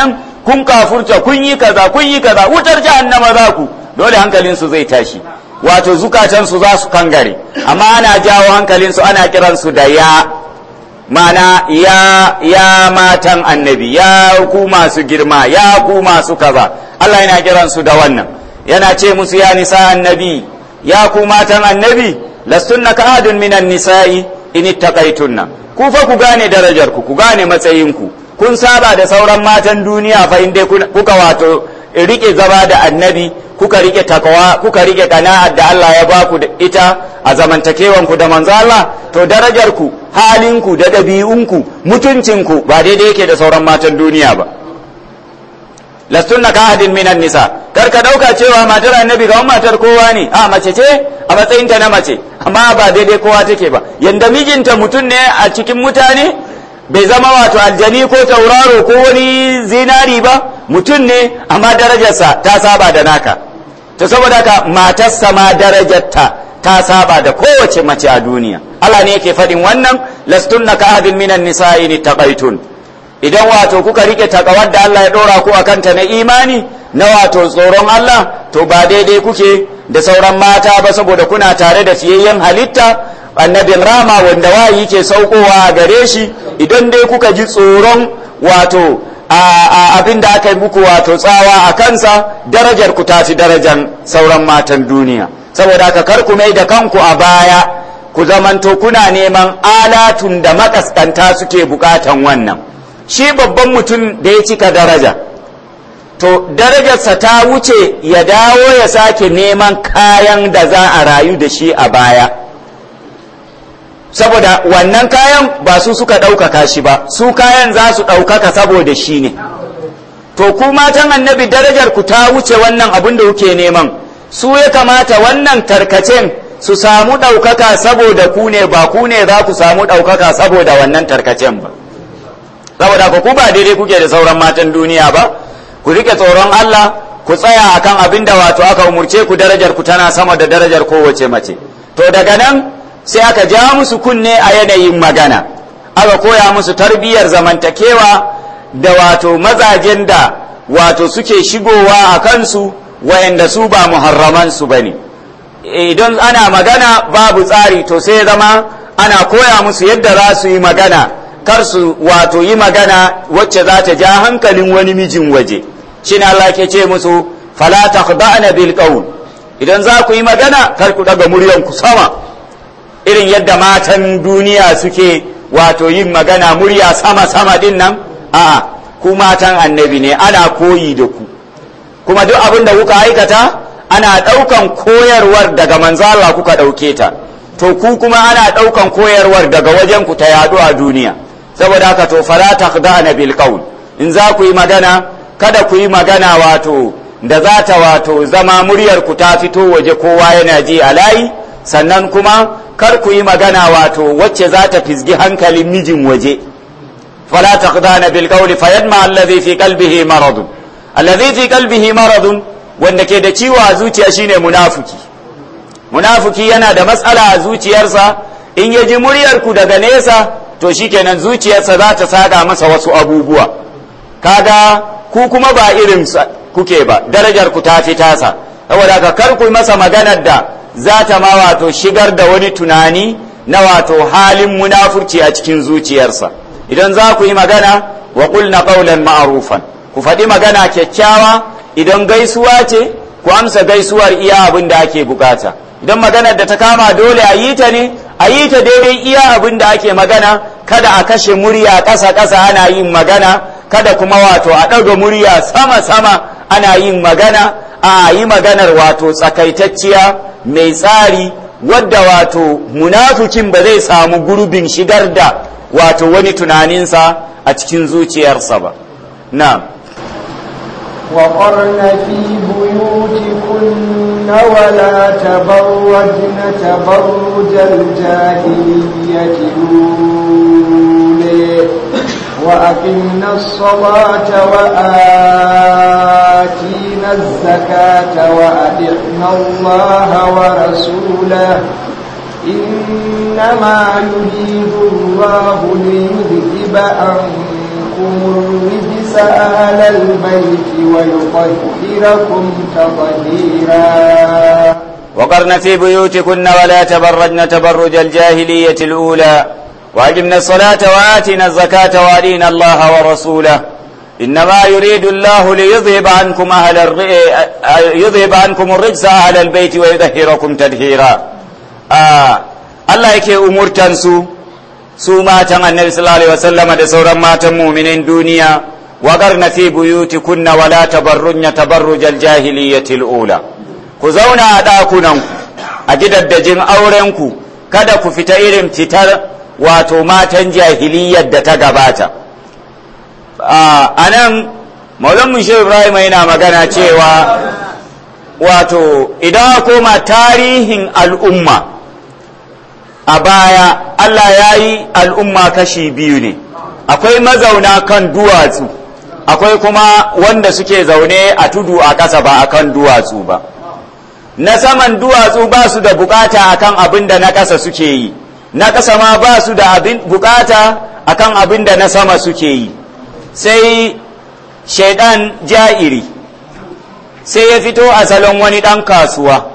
kun kafurta kun yi kaza kun yi kaza wutar jahannama za ku dole hankalinsu zai tashi wato zukatansu za su kangare amma ana jawo hankalinsu ana kiransu da ya mana ya ya matan annabi ya ku masu girma ya ku masu kaza Allah yana kiransu da wannan yana ce musu ya nisa annabi ya ku matan annabi lastunna ka ahadun minan nisa'i in ittaqaitunna ku fa ku gane darajar ku ku gane matsayin ku kun saba da sauran matan duniya fa inda kuka wato rike zaba da annabi kuka rike takawa kuka rike kana'ar da Allah ya ba ku da ita a zamantakewan ku da manzo Allah to darajar ku halin ku da dabi'un ku mutuncin ku ba daidai yake da sauran matan duniya ba lastunna ka ahadin minan nisa kar ka dauka cewa matar annabi ga matar kowa ne a mace ce a matsayin ta na mace amma ba daidai kowa take ba yanda mijinta mutum ne a cikin mutane bai zama wato aljani ko tauraro ko wani zinari ba mutum ne amma darajarsa ta saba da naka to saboda ka matarsa ma darajarta ta saba da kowace mace a duniya Allah ne yake faɗin wannan lastunna ka ahadin minan nisa'i ni taqaitun idan wato kuka rike takawar da Allah ya dora ku akanta na imani na wato tsoron Allah to ba daidai kuke da sauran mata ba saboda kuna tare da fiyayyen halitta annabin rama wanda wayi ke saukowa a gare shi idan dai kuka ji tsoron wato abin da aka yi muku wato tsawa a kansa darajar ku tafi darajar sauran matan duniya saboda haka kar ku mai da kanku a baya ku zamanto kuna neman alatun da makaskanta suke bukatan wannan shi babban mutum da ya cika daraja to darajarsa ta wuce ya dawo ya sake neman kayan da za a rayu da shi a baya saboda wannan kayan ba su suka ɗaukaka shi ba su kayan za su ɗaukaka saboda shi ne to ku matan annabi darajar ku ta wuce wannan abin da kuke neman su ya kamata wannan tarkacen su samu ɗaukaka saboda ku ne ba ku ne za ku samu ɗaukaka saboda wannan tarkacen ba saboda ku ba daidai kuke da sauran matan duniya ba ku rike tsoron Allah ku tsaya akan abin da wato aka umurce ku darajar ku tana sama da darajar kowace mace to daga nan sai aka ja musu kunne a yanayin magana aka koya musu tarbiyyar zamantakewa da wato mazajen da wato suke shigowa a kansu wayanda su ba muharraman su bane idan ana magana babu tsari to sai zama ana koya musu yadda za su yi magana kar su wato yi magana wacce za ta ja hankalin wani mijin waje shi Allah ke ce musu fala takhda'na bil qawl idan za ku yi magana kar ku daga muryan ku sama irin yadda matan duniya suke wato yin magana murya sama sama din nan a'a ku matan annabi ne ana koyi da ku kuma duk abin da kuka aikata ana ɗaukan koyarwar daga manzo Allah kuka ɗauke ta to ku kuma ana ɗaukan koyarwar daga wajen ku ta yaɗu a duniya saboda haka to fala takhda'na bil qawl in za ku yi magana kada ku yi magana wato da za ta wato zama muryar ku ta fito waje kowa yana ji a layi sannan kuma kar ku yi magana wato wacce za ta fisgi hankalin mijin waje fala takhda'na bil qawl fayadma alladhi fi qalbihi marad alladhi fi qalbihi marad wanda ke da ciwo a zuciya shine munafiki munafiki yana da matsala a zuciyarsa in ya ji muryar ku daga nesa to shikenan zuciyarsa za ta sada masa wasu abubuwa kaga ku kuma ba irin kuke ba darajar ku ta fi tasa saboda ka kar ku masa maganar da za ta ma wato shigar da wani tunani na wato halin munafurci a cikin zuciyarsa idan za ku yi magana wa qulna qawlan ma'rufan ku faɗi magana kyakkyawa idan gaisuwa ce ku amsa gaisuwar iya abin da ake bukata idan maganar da ta kama dole a yi ta ne a yi ta daidai iya abin da ake magana kada a kashe murya ƙasa ƙasa ana yin magana kada kuma wato a ɗaga murya sama sama ana yin magana a yi maganar wato tsakaitacciya mai tsari wadda wato munafikin ba zai samu gurbin shigar da wato wani tunaninsa a cikin zuciyarsa ba na'am وقرن في بيوتكن ولا تبرجن تبرج الجاهلية الأولى وأقمنا الصلاة وآتينا الزكاة وأطعنا الله ورسوله إنما يريد الله ليذهب عنكم عنكم الرجس أهل البيت ويطهركم تطهيرا وقرن في بيوتكن ولا تبرجن تبرج الجاهلية الأولى وأقمنا الصلاة وآتنا الزكاة وأدينا الله ورسوله إنما يريد الله ليذهب عنكم أهل الر... يذهب عنكم الرجس أهل البيت ويطهركم تطهيرا آه. الله yake umurtansu su matan annabi sallallahu alaihi wasallama da sauran matan muminin duniya waƙarna fi buyutikunna wala tabarrujna tabarrujal jahiliyyatil ula ku zauna a ɗakunanku a gidaddajin aurenku kada ku fita irin fitar wato matan jahiliyyar da ta gabata a nan maulan shehu ibrahim yana magana cewa wato idan koma tarihin al'umma a baya allah ya yi al'umma kashi biyu ne akwai mazauna kan duwatsu akwai kuma wanda suke zaune a tudu a ƙasa ba a kan duwatsu ba na saman duwatsu ba su da bukata akan abin da na ƙasa suke yi na ƙasa ma ba su da bukata akan abin da na sama suke yi sai shaidan ja'iri sai ya fito a salon wani ɗan kasuwa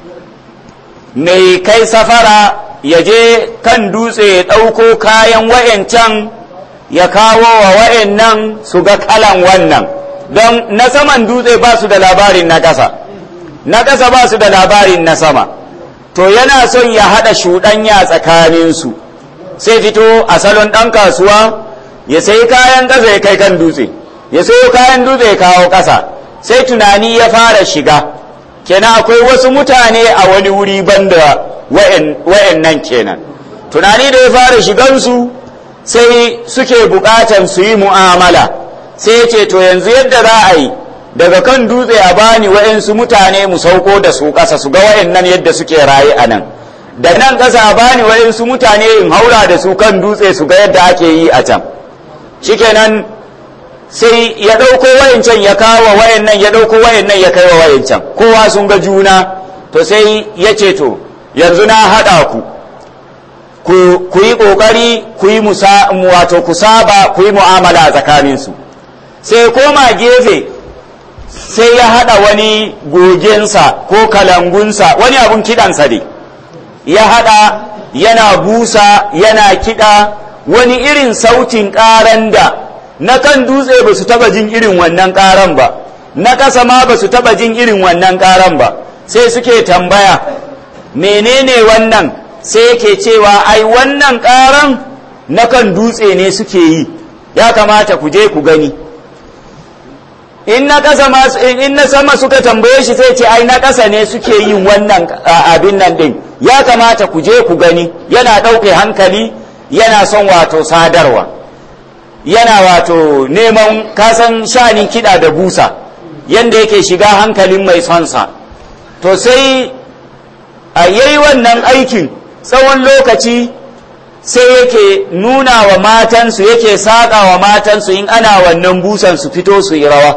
mai kai safara ya je kan dutse ya ɗauko kayan wa'yancan ya kawo wa wa'yannan su ga kalan wannan don na saman dutse ba su da labarin na ƙasa na ƙasa ba su da labarin na sama to yana son ya haɗa shuɗanya tsakaninsu sai fito a salon ɗan kasuwa ya sayi kayan ƙasa ya kai kan dutse ya sayo kayan dutse ya kawo ƙasa sai tunani ya fara shiga kenan akwai wasu mutane a wani wuri banda wa'yan nan kenan tunani da ya fara shigansu sai suke buƙatan su yi mu'amala sai ya ce to yanzu yadda za a yi daga kan dutse a bani wa'yansu mutane mu sauko da su ƙasa su ga wa'yannan yadda suke raye a nan da nan ƙasa a bani wa'yansu mutane in haura da su kan dutse su ga yadda ake yi a can shikenan sai ya ɗauko wayancan ya kawo wayannan ya ɗauko wayannan ya kai wa wayancan kowa sun ga juna to sai ya ce to yanzu na haɗa ku ku yi ƙoƙari ku yi wato ku saba ku yi mu'amala a tsakaninsu sai koma gefe sai ya haɗa wani gogensa ko kalangunsa wani abun kiɗansa ne ya haɗa yana busa yana kiɗa wani irin sautin ƙaran da na kan dutse ba su taɓa jin irin wannan ƙaran ba na ƙasa ma ba su taɓa jin irin wannan ƙaran ba sai suke tambaya menene wannan sai yake cewa ai wannan ƙaran na kan dutse ne suke yi ya kamata ku je ku gani in na ƙasa in na sama suka tambaye shi sai ce ai na ƙasa ne suke yin wannan abin nan din ya kamata ku je ku gani yana ɗauke hankali yana son wato sadarwa yana wato neman kasan shanin kiɗa da busa yanda yake shiga hankalin mai sonsa to sai a yayi wannan aikin tsawon lokaci sai yake nuna wa matansu yake saƙa wa matansu in ana wannan busan su fito su yi rawa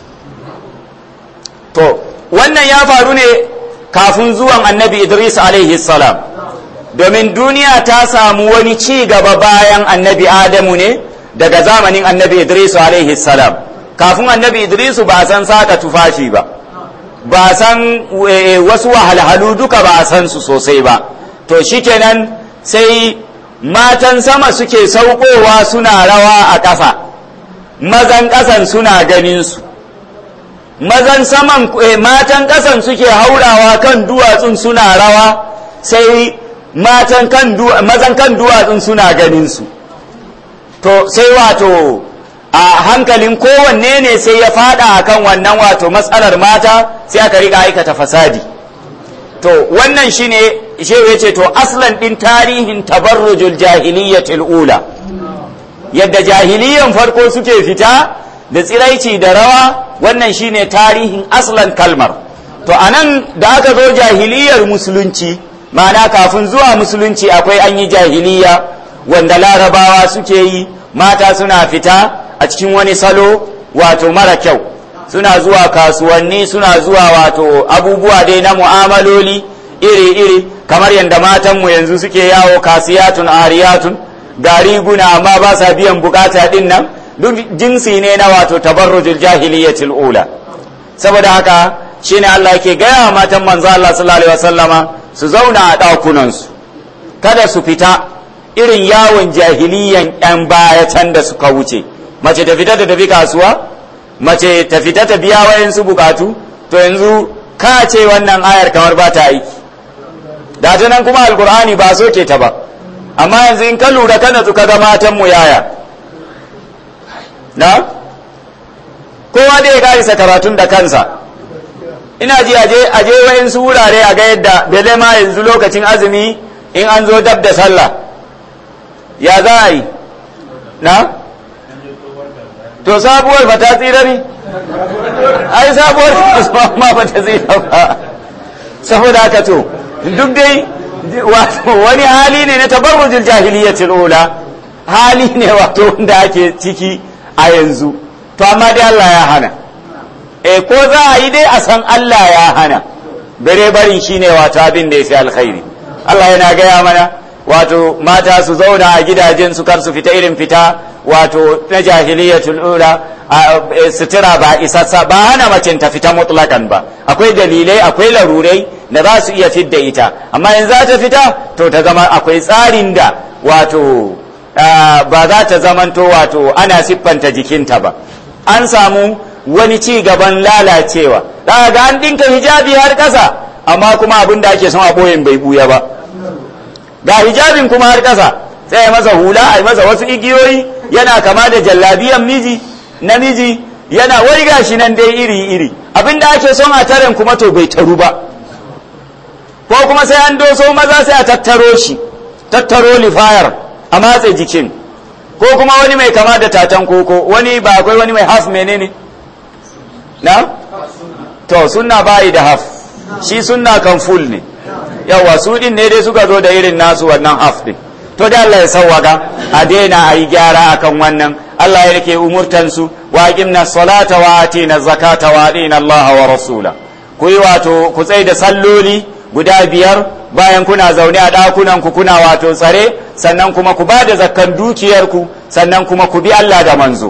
to wannan ya faru ne kafin zuwan annabi idris alaihi salam domin duniya ta samu wani ci gaba bayan annabi adamu ne daga zamanin annabi idris alaihi salam kafin annabi idris ba san saka tufafi ba ba san wasu wahalhalu duka ba san su sosai ba to shikenan sai matan sama suke saukowa suna rawa a ƙasa mazan ƙasan suna ganin su mazan saman matan ƙasan suke haurawa kan duwatsun suna rawa sai matan kan mazan kan duwatsun suna ganin su to sai wato a hankalin kowanne ne sai ya fada akan wannan wato matsalar mata sai aka riga aikata fasadi to wannan shine shehu ya ce to aslan din tarihin tabarrujul jahiliyyatil ula yadda jahiliyan farko suke fita da tsiraici da rawa wannan shine tarihin aslan kalmar to anan da aka zo jahiliyar musulunci ma'ana kafin zuwa musulunci akwai an yi jahiliya wanda larabawa suke yi mata suna fita a cikin wani salo wato mara kyau suna zuwa kasuwanni suna zuwa wato abubuwa dai na mu'amaloli iri-iri kamar yadda matanmu yanzu suke yawo kasiyatun ariyatun ga riguna amma ba sa biyan bukata din nan duk jinsi ne na wato tabarrujul jahiliyyatil ula saboda haka shine Allah yake gaya matan manzo Allah sallallahu alaihi wasallama su zauna a ɗakunansu kada su fita irin yawon jahiliyan yan baya can da suka wuce mace ta fita ta tafi kasuwa mace ta fita ta biya wayansu bukatu to yanzu ka ce wannan ayar kamar ba ta aiki da ta nan kuma alkur'ani ba so ke ta ba amma yanzu in ka lura kana ka ga matan mu yaya na kowa dai ya karisa karatun da kansa ina ji aje aje wayansu wurare a ga yadda bele ma yanzu lokacin azumi in an zo dab da sallah ya za a yi na to sabuwar ba ta tsira ne ai sabuwar ma ba ta tsira ba saboda haka to duk dai wani hali ne na tabarrujul jahiliyyatul ula hali ne wato wanda ake ciki a yanzu to amma dai Allah ya hana e ko za a yi dai a san Allah ya hana bare barin shine wato abin da ya fi alkhairi Allah yana gaya mana wato mata su zauna a gidajen su kar su fita irin fita wato na jahiliyatul ula sutura ba isassa ba hana macen ta fita mutlakan ba akwai dalilai akwai larurai da za su iya fidda ita amma in za ta fita to ta zama akwai tsarin da wato ba za ta zamanto wato ana siffanta jikinta ba an samu wani ci gaban lalacewa za ga an dinka hijabi har ƙasa amma kuma abin da ake son a ɓoyin bai buya ba ga hijabin kuma har ƙasa sai ya masa hula a masa wasu igiyoyi yana kama da jallabiyan miji namiji yana wai gashi nan dai iri iri abin da ake son a taren kuma to bai taru ba ko kuma sai an doso maza sai a tattaro shi tattaro lifayar a matse jikin ko kuma wani mai kama da tatan koko wani ba akwai wani mai haf menene na to sunna bayi da haf shi sunna kan full ne yawa su din ne dai suka zo da irin nasu wannan haf din to da Allah ya sawwaka a daina a yi gyara akan wannan Allah ya rike umurtansu wa aqimna salata wa atina zakata wa atina Allah wa rasula ku yi wato ku tsai da salloli guda biyar bayan kuna zaune a ɗakunan ku kuna wato tsare sannan kuma ku ba da zakkan dukiyarku sannan kuma ku bi Allah da manzo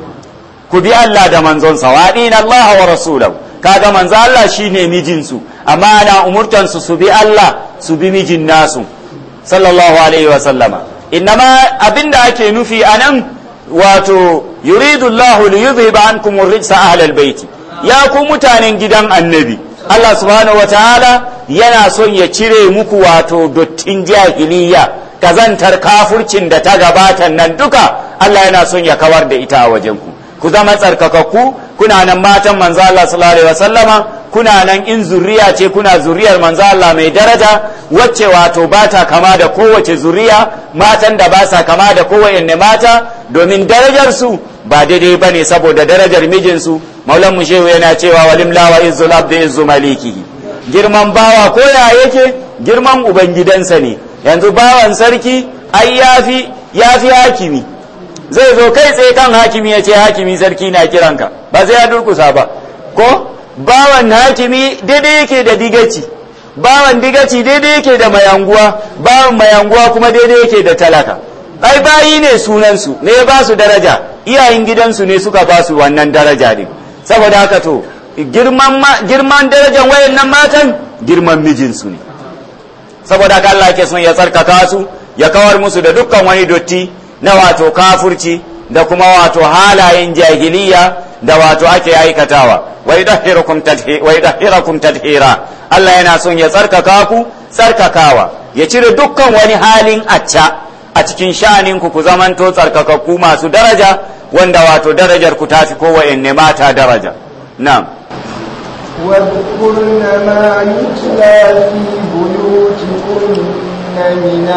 ku bi Allah da manzonsa wa atina Allah wa rasulahu kaga manzo Allah shine mijinsu amma ana umurtansu su bi Allah su bi mijin nasu sallallahu alaihi wa sallama innama abinda ake nufi anan wato yuridu Allah li yuzhiba ankum ar-rijsa ahlal bait ya ku mutanen gidan annabi Allah subhanahu wataala yana son ya cire muku wato dottin jahiliya kazantar kafurcin da ta gabata nan duka Allah yana son ya kawar da ita a wajen ku ku zama tsarkakakku kuna nan matan manzo Allah sallallahu alaihi wasallama kuna nan in zuriya ce kuna zuriyar manzo Allah mai daraja wacce wato ba ta kama da kowace zuriya matan da ba sa kama da kowanne mata domin darajar su ba daidai bane saboda darajar mijinsu maulan mu shehu yana cewa walim lawa izzul abdi izzu malikihi girman bawa ko ya yake girman ubangidansa ne yanzu bawan sarki ai yafi yafi hakimi zai zo kai tsaye kan hakimi ya ce hakimi sarki na kiranka ba sai ya durkusa ba ko bawan hakimi daidai yake da digaci bawan digaci daidai yake da mayanguwa bawan mayanguwa kuma daidai yake da talaka ai bayi ne sunansu ne ya ba su daraja iyayen gidansu ne suka ba su wannan daraja ne saboda haka to girman girman darajar wayannan matan girman mijinsu ne saboda haka Allah ke son ya tsarkaka su ya kawar musu da dukkan wani dotti na wato kafurci da kuma wato halayen jahiliya da wato ake aikatawa wai dahirakum tadhira Allah yana son ya tsarkaka ku tsarkakawa ya cire dukkan wani halin acca a cikin sha'anin ku ku zamanto tsarkakakku masu daraja wanda wato darajar ku tafi kowanne mata daraja na'am واذكرن ما يتلى في بيوتكن من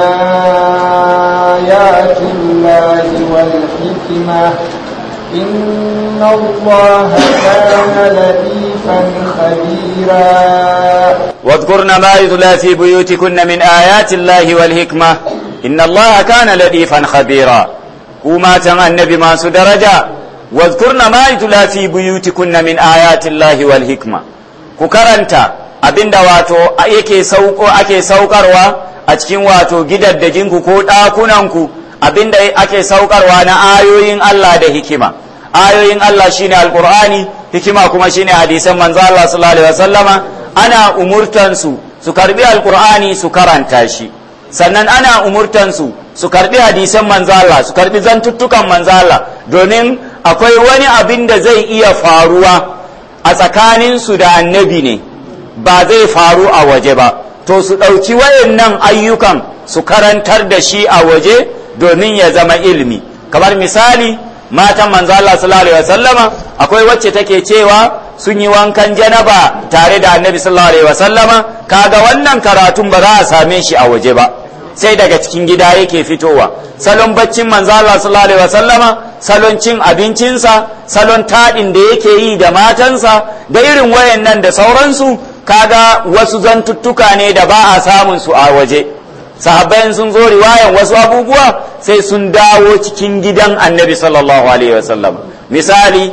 آيات الله والحكمة إن الله كان لطيفا خبيرا واذكرن ما يتلى في بيوتكن من آيات الله والحكمة إن الله كان لطيفا خبيرا وما تم النبي ما درجة واذكرن ما يتلى في بيوتكن من آيات الله والحكمة كوكرنتا abinda wato yake sauko ake saukarwa a cikin wato gidaddajinku ko ɗakunanku abinda ake saukarwa na ayoyin Allah da hikima ayoyin Allah shine alqur'ani hikima kuma shine hadisan manzo Allah sallallahu alaihi wasallama ana umurtan su su karbi alqur'ani su karanta shi sannan ana umurtan su su karbi hadisan manzo Allah su karbi zantuttukan manzo Allah domin akwai wani abin da zai iya faruwa a tsakanin su da annabi ne ba zai faru a waje ba to su ɗauki wayannan ayyukan su karantar da shi a waje domin ya zama ilimi kamar misali matan manzo Allah sallallahu alaihi wasallama akwai wacce take cewa sun yi wankan janaba tare da annabi sallallahu alaihi wasallama kaga wannan karatun ba za a same shi a waje ba sai daga cikin gida yake fitowa salon baccin manzo Allah sallallahu alaihi wasallama salon cin abincinsa salon taɗin da yake yi da matansa da irin wayannan da sauransu kaga wasu zantuttuka ne da ba a samun su a waje sahabbai sun zo riwayan wasu abubuwa sai sun dawo cikin gidan annabi sallallahu alaihi wasallam misali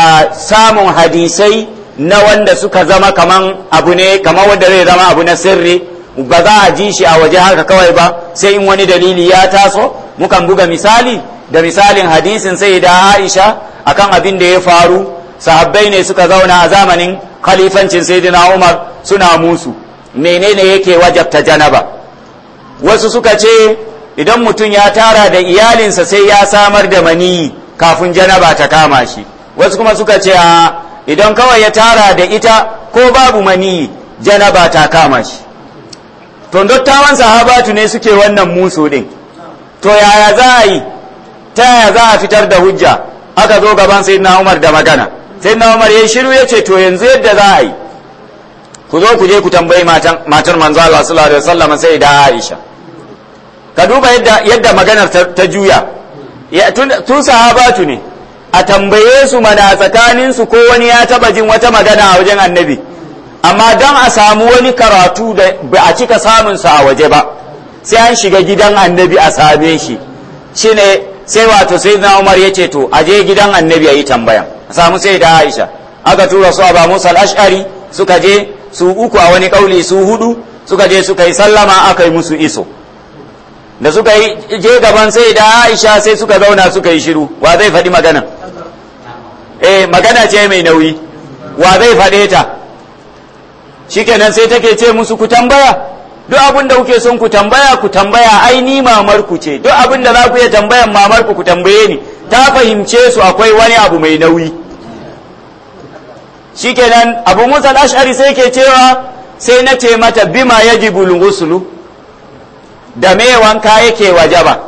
samun hadisai na wanda suka zama kaman abu ne kamar wanda zai zama abu na sirri ba za a ji shi a waje haka kawai ba sai in wani dalili ya taso mukan buga misali da misalin hadisin sai da aisha akan abin da ya faru sahabbai ne suka zauna a zamanin khalifancin sayyidina umar suna musu menene yake wajabta janaba wasu suka ce idan mutum ya tara da iyalinsa sai ya samar da maniyi kafin janaba ta kama shi wasu kuma suka ce a idan kawai ya tara da ita ko babu maniyi janaba ta kama shi to dattawan sahabatu ne suke wannan musu din to yaya za a yi ta yaya za a fitar da hujja aka zo gaban sayyidina umar da magana sayyidina umar ya shiru ya ce to yanzu yadda za a yi ku zo ku je ku tambayi matar manzo Allah sallallahu alaihi wasallam sai da Aisha ka duba yadda yadda maganar ta juya tun sahabatu ne a tambaye su mana tsakanin su ko wani ya taba jin wata magana a wajen annabi amma dan a samu wani karatu da ba a cika samun sa a waje ba sai an shiga gidan annabi a same shi shine sai wato sai na Umar ya ce to a je gidan annabi a yi tambaya a samu sai da Aisha aka tura su Abu Musa al-Ash'ari suka je su uku a wani kauli su hudu suka je suka yi sallama aka yi musu iso da suka yi je gaban sai da aisha sai suka zauna suka yi shiru wa zai faɗi magana eh magana ce mai nauyi wa zai faɗe ta shikenan sai take ce musu ku tambaya duk abin da kuke son ku tambaya ku tambaya ai ni mamar ku ce duk abin da za ku iya tambayan mamar ku ku tambaye ni ta fahimce su akwai wani abu mai nauyi shikenan abu musa ashari sai ke cewa sai na ce mata bima yajibul ghuslu da me wanka yake wajaba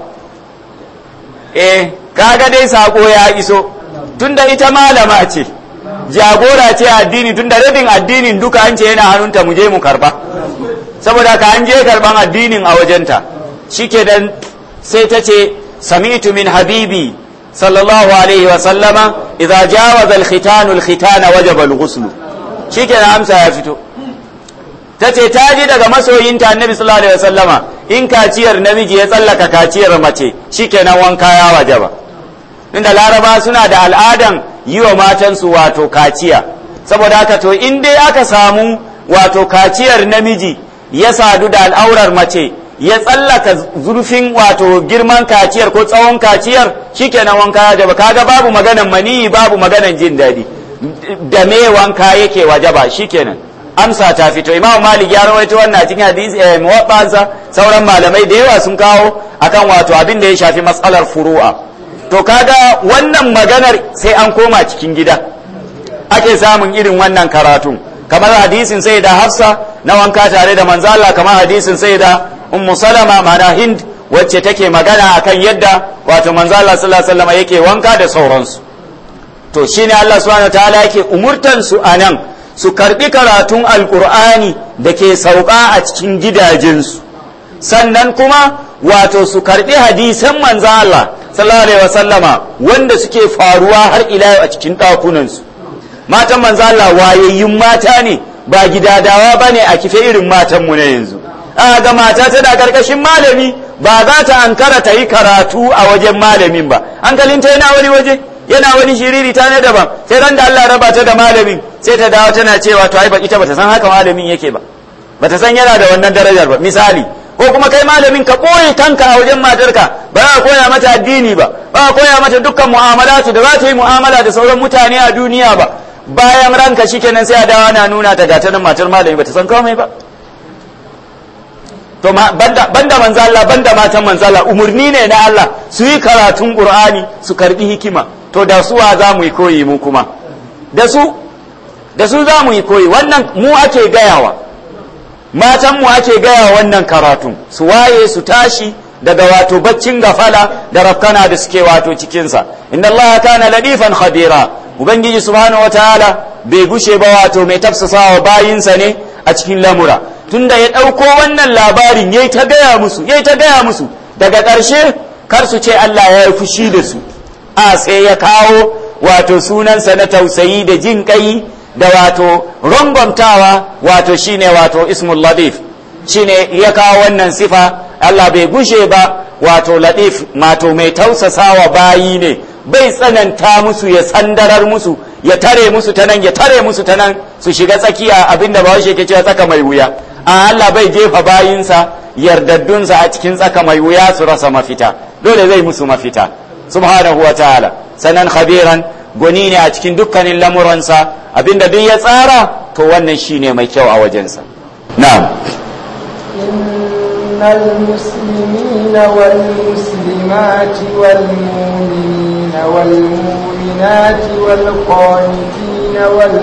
eh kaga dai sako ya iso tunda ita malama ce jagora ce addini tunda rabin addinin duka an ce yana hannunta mu je mu karba saboda ka an je karban addinin a wajenta shikenan sai ta ce sami'tu min habibi sallallahu alaihi wa sallama idza jawaza al-khitanu al-khitana wajaba al-ghusl shikenan amsa ya fito tace ta ji daga masoyinta annabi sallallahu alaihi wa sallama in kaciyar namiji ya tsallaka kaciyar mace shikenan wanka ya wajaba inda laraba suna da al'adan yi wa matansu wato kaciya saboda haka to in dai aka samu wato kaciyar namiji ya sadu da al'aurar mace ya tsallaka zurfin wato girman kaciyar ko tsawon kaciyar shikenan wanka ya jaba kaga babu maganan maniyi babu maganan jin daɗi da me wanka yake wajaba shikenan amsa ta fito imamu malik ya rawaito wannan cikin hadisi eh, muwaffansa sauran malamai da yawa sun kawo akan wato abin da ya shafi matsalar furu'a to kaga wannan maganar sai an koma cikin gida ake samun irin wannan karatun kamar hadisin sai da hafsa na wanka tare da manzala kamar hadisin sai da ummu salama mana hind wacce take magana akan yadda wato manzala sallallahu alaihi wasallam yake wanka da sauransu to shine Allah subhanahu wataala yake umurtan su anan su karbi karatun alqur'ani da ke sauka a cikin gidajensu sannan kuma wato su karbi hadisan manzo Allah sallallahu alaihi wasallama wanda suke faruwa har ila a cikin ɗakunansu matan manzo Allah wayayyun mata ne ba gidadawa bane a kife irin matan mu na yanzu a ga mata tana karkashin malami ba za ta ankara ta yi karatu a wajen malamin ba hankalinta yana wani waje yana wani shiriri ta ne daban sai ran da Allah raba ta da malamin sai ta dawo tana cewa to ai ba ita bata san haka malamin yake ba bata san yana da wannan darajar ba misali ko kuma kai malamin ka ɓoye kanka a wajen matarka ba ka koya mata addini ba ba ka koya mata dukkan mu'amalatu da za ta yi mu'amala da sauran mutane a duniya ba bayan ranka shikenan sai a dawo ana nuna ta gata nan matar malami ba ta san komai ba to banda banda manzo Allah banda matan manzo Allah umurni ne na Allah su yi karatun Qur'ani su karbi hikima to da su wa za mu yi koyi mu kuma da su da su za mu yi koyi wannan mu ake gayawa matan mu ake gaya wannan karatun su waye su tashi daga wato baccin gafala da rafkana da suke wato cikinsa inna Allah kana ladifan khabira ubangiji subhanahu wataala bai gushe ba wato mai tafsasawa bayinsa ne a cikin lamura tunda ya ɗauko wannan labarin yayi ta gaya musu yayi ta gaya musu daga ƙarshe kar su ce Allah ya yi fushi da su a sai ya kawo wato sunansa na tausayi da jin kai da wato rangwamtawa wato shine wato ismul latif shine ya kawo wannan sifa Allah bai gushe ba wato latif mato mai tausasawa bayi ne bai tsananta musu ya sandarar musu ya tare musu ta nan ya tare musu ta nan su shiga tsakiya abinda ba ke cewa tsaka mai wuya a Allah bai jefa bayinsa yardaddunsa a cikin tsaka mai wuya su rasa mafita dole zai musu mafita subhanahu wa ta'ala sanan khabiran gwani ne a cikin dukkanin lamuransa abinda duk ya tsara to wannan shine mai kyau a wajensa na'am إن المسلمين والمسلمات والمؤمنين والمؤمنات والقانتين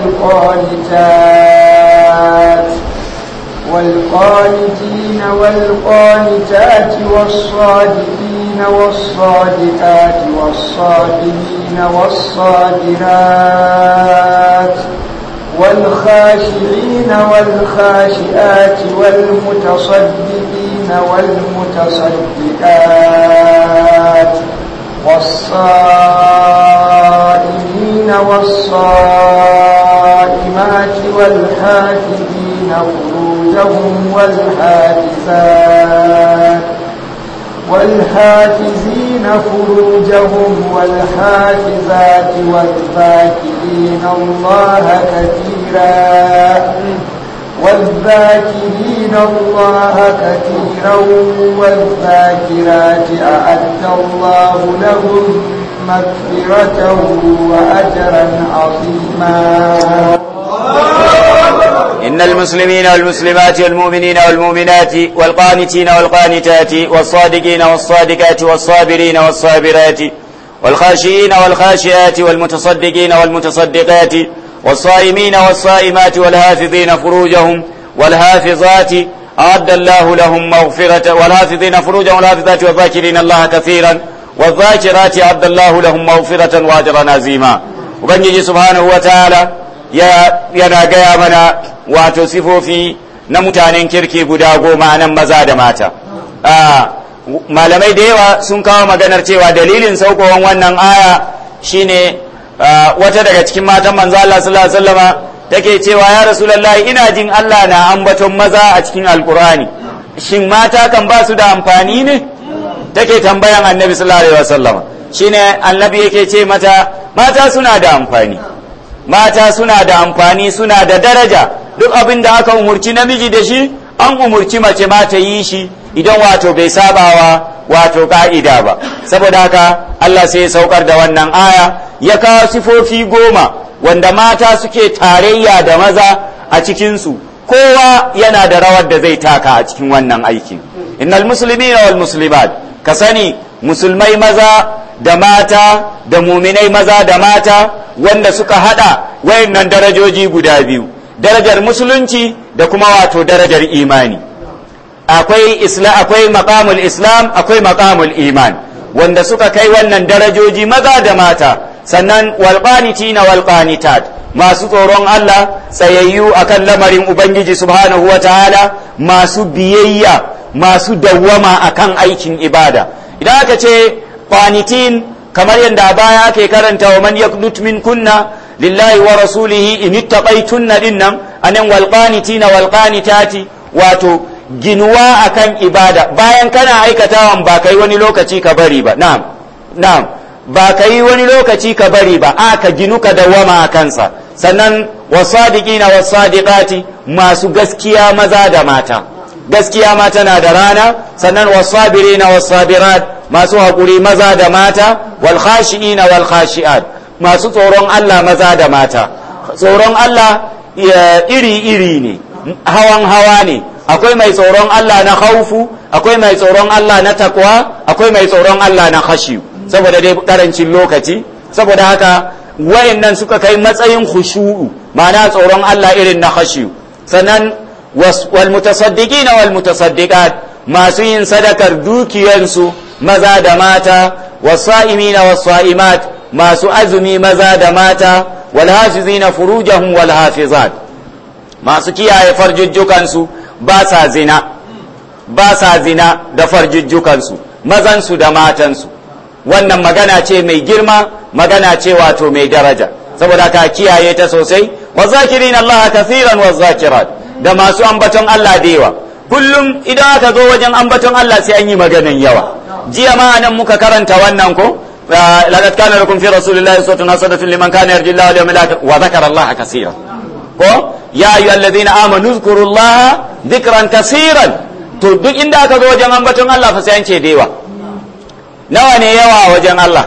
والقانتات والقانتين والقانتات والصادقين والصادقات والصابرين والصابرات والخاشعين والخاشئات والمتصدقين والمتصدقات والصائمين والصائمات والحافظين فروجهم والحافظات والحافزين فروجهم والحافظات والذاكرين الله كثيرا والذاكرين الله كثيرا والذاكرات أعد الله لهم مغفرة وأجرا عظيما إن المسلمين والمسلمات والمؤمنين والمؤمنات والقانتين والقانتات والصادقين والصادقات والصابرين والصابرات والخاشئين والخاشئات والمتصدقين والمتصدقات والصائمين والصائمات والحافظين فروجهم والحافظات أعد الله لهم مغفرة والحافظين فروجهم والحافظات والذاكرين الله كثيرا والذاكرات أعد الله لهم مغفرة وأجرا عظيما وبنجي سبحانه وتعالى yana gaya mana wato sifofi na mutanen kirki guda goma nan maza da mata malamai da yawa sun kawo maganar cewa dalilin saukowan wannan aya shine wata daga cikin matan manzo Allah sallallahu alaihi wasallama take cewa ya rasulullahi ina jin Allah na ambaton maza a cikin alkur'ani shin mata kan ba su da amfani ne take tambayan annabi sallallahu alaihi wasallama shine annabi yake ce mata mata suna da amfani mata suna da amfani suna da daraja duk abin da aka umurci namiji da shi an umurci mace ma ta yi shi idan wato bai sabawa wato ka'ida ba saboda haka Allah sai ya saukar da wannan aya ya kawo sifofi goma wanda mata suke tarayya da maza a cikinsu kowa yana da rawar da zai taka a cikin wannan aikin innal muslimina wal muslimat ka sani musulmai maza da mata da muminai maza da mata wanda suka hada wayannan darajoji guda biyu darajar musulunci da kuma wato darajar imani akwai isla akwai maqamul islam akwai maqamul iman wanda suka kai wannan darajoji maza da mata sannan walqanitina walqanitat masu tsoron Allah tsayayyu akan lamarin ubangiji subhanahu wataala masu biyayya masu dawwama akan aikin ibada idan aka ce qanitin kamar yadda a baya ake karanta wa man yaqnut min kunna lillahi wa rasulihi in ittaqaytunna dinnan anan wal qanitina wal qanitati wato ginuwa akan ibada bayan kana aikatawan ba kai wani lokaci ka bari ba na'am na'am ba kai wani lokaci ka bari ba a ka ginu ka dawama a kansa sannan wasadiqina wasadiqati masu gaskiya maza da mata gaskiya ma tana da rana sannan wasabirina wasabirat masu haƙuri maza da mata wal khashi'ina wal khashi'at masu tsoron Allah maza da mata tsoron Allah iri-iri ne hawan hawa ne akwai mai tsoron Allah na haufu akwai mai tsoron Allah na takwa akwai mai tsoron Allah na khashiyu saboda dai karancin lokaci saboda haka wayannan suka kai matsayin khushu'u ma'ana tsoron Allah irin na khashiyu sannan wal mutasaddiqina wal mutasaddiqat masu yin sadakar dukiyansu maza da mata wasa'imina wasa'imat masu azumi maza da mata wal hafizina furujahum wal hafizat masu kiyaye farjujjukansu ba sa zina ba sa zina da farjujjukansu mazansu da matansu wannan magana ce mai girma magana ce wato mai daraja saboda ka kiyaye ta sosai wa zakirin Allah kathiran wa zakirat da masu ambaton Allah da yawa kullum idan aka zo wajen ambaton Allah sai an yi maganan yawa jiya ma nan muka karanta wannan ko laqad kana lakum fi rasulillahi uswatun hasanatun liman kana yarju Allah wal yawmil akhir wa dhakara Allah kaseeran ko ya ayyuhalladhina amanu dhkurullaha dhikran kaseeran to duk inda aka zo wajen ambaton Allah fa sai an ce da yawa nawa ne yawa a wajen Allah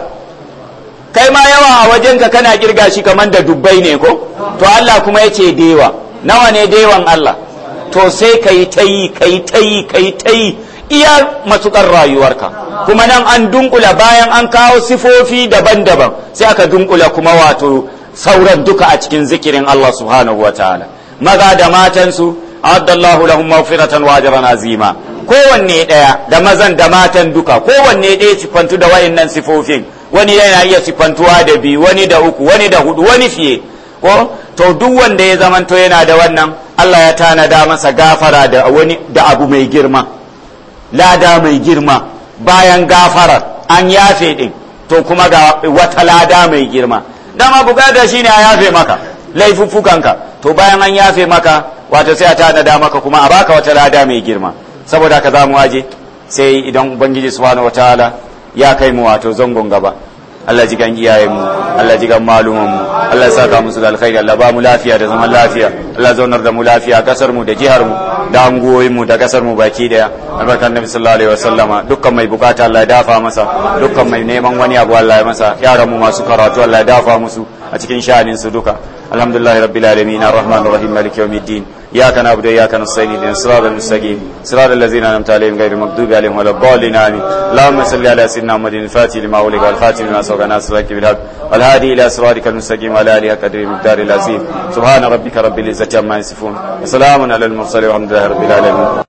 kai ma yawa a wajenka kana kirga shi kamar da dubbai ne ko to Allah kuma ya ce dewa nawa ne dewan Allah to sai ka yi ta yi ka yi ta yi ka yi ta yi iya matukar rayuwarka kuma nan an dunkula bayan an kawo sifofi daban-daban sai aka dunkula kuma wato sauran duka a cikin zikirin Allah subhanahu wa ta'ala maza da matansu addallahu lahum maghfiratan wa ajran azima kowanne ɗaya da mazan da matan duka kowanne ɗaya siffantu da wayannan sifofin wani yana iya siffantuwa da biyu wani da uku wani da hudu wani fiye ko to duk wanda ya zamanto yana da wannan Allah ya tanada masa gafara da wani da abu mai girma lada mai girma bayan gafarar an yafe din to kuma ga wata lada mai girma dama bukata shine a yafe maka laifuffukanka to bayan an yafe maka wato sai a tanada maka kuma a baka wata lada mai girma saboda ka za mu waje sai idan ubangiji subhanahu wataala ya kai mu wato zangon gaba Allah ji gan iyayenmu Allah ji gan malumanmu Allah ya saka musu da alkhairi Allah ba mu lafiya da zaman lafiya Allah zaunar da mu lafiya kasar mu da jihar mu da anguwoyin mu da kasar mu baki daya albarkan nabi sallallahu alaihi wasallama dukkan mai bukata Allah ya dafa masa dukkan mai neman wani abu Allah ya masa yaran mu masu karatu Allah ya dafa musu a cikin sha'anin su duka alhamdulillahi rabbil alamin arrahmanir rahim maliki yawmiddin إياك نعبد وإياك نستعين اهدنا الصراط المستقيم صراط الذين أنعمت عليهم غير المغضوب عليهم ولا الضالين آمين اللهم صل على سيدنا محمد الفاتح لما أغلق والخاتم لما سبق ناصر الحق بالحق والهادي إلى صراطك المستقيم وعلى آله قدر المقدار العظيم سبحان ربك رب العزة عما يصفون وسلام على المرسلين والحمد لله رب العالمين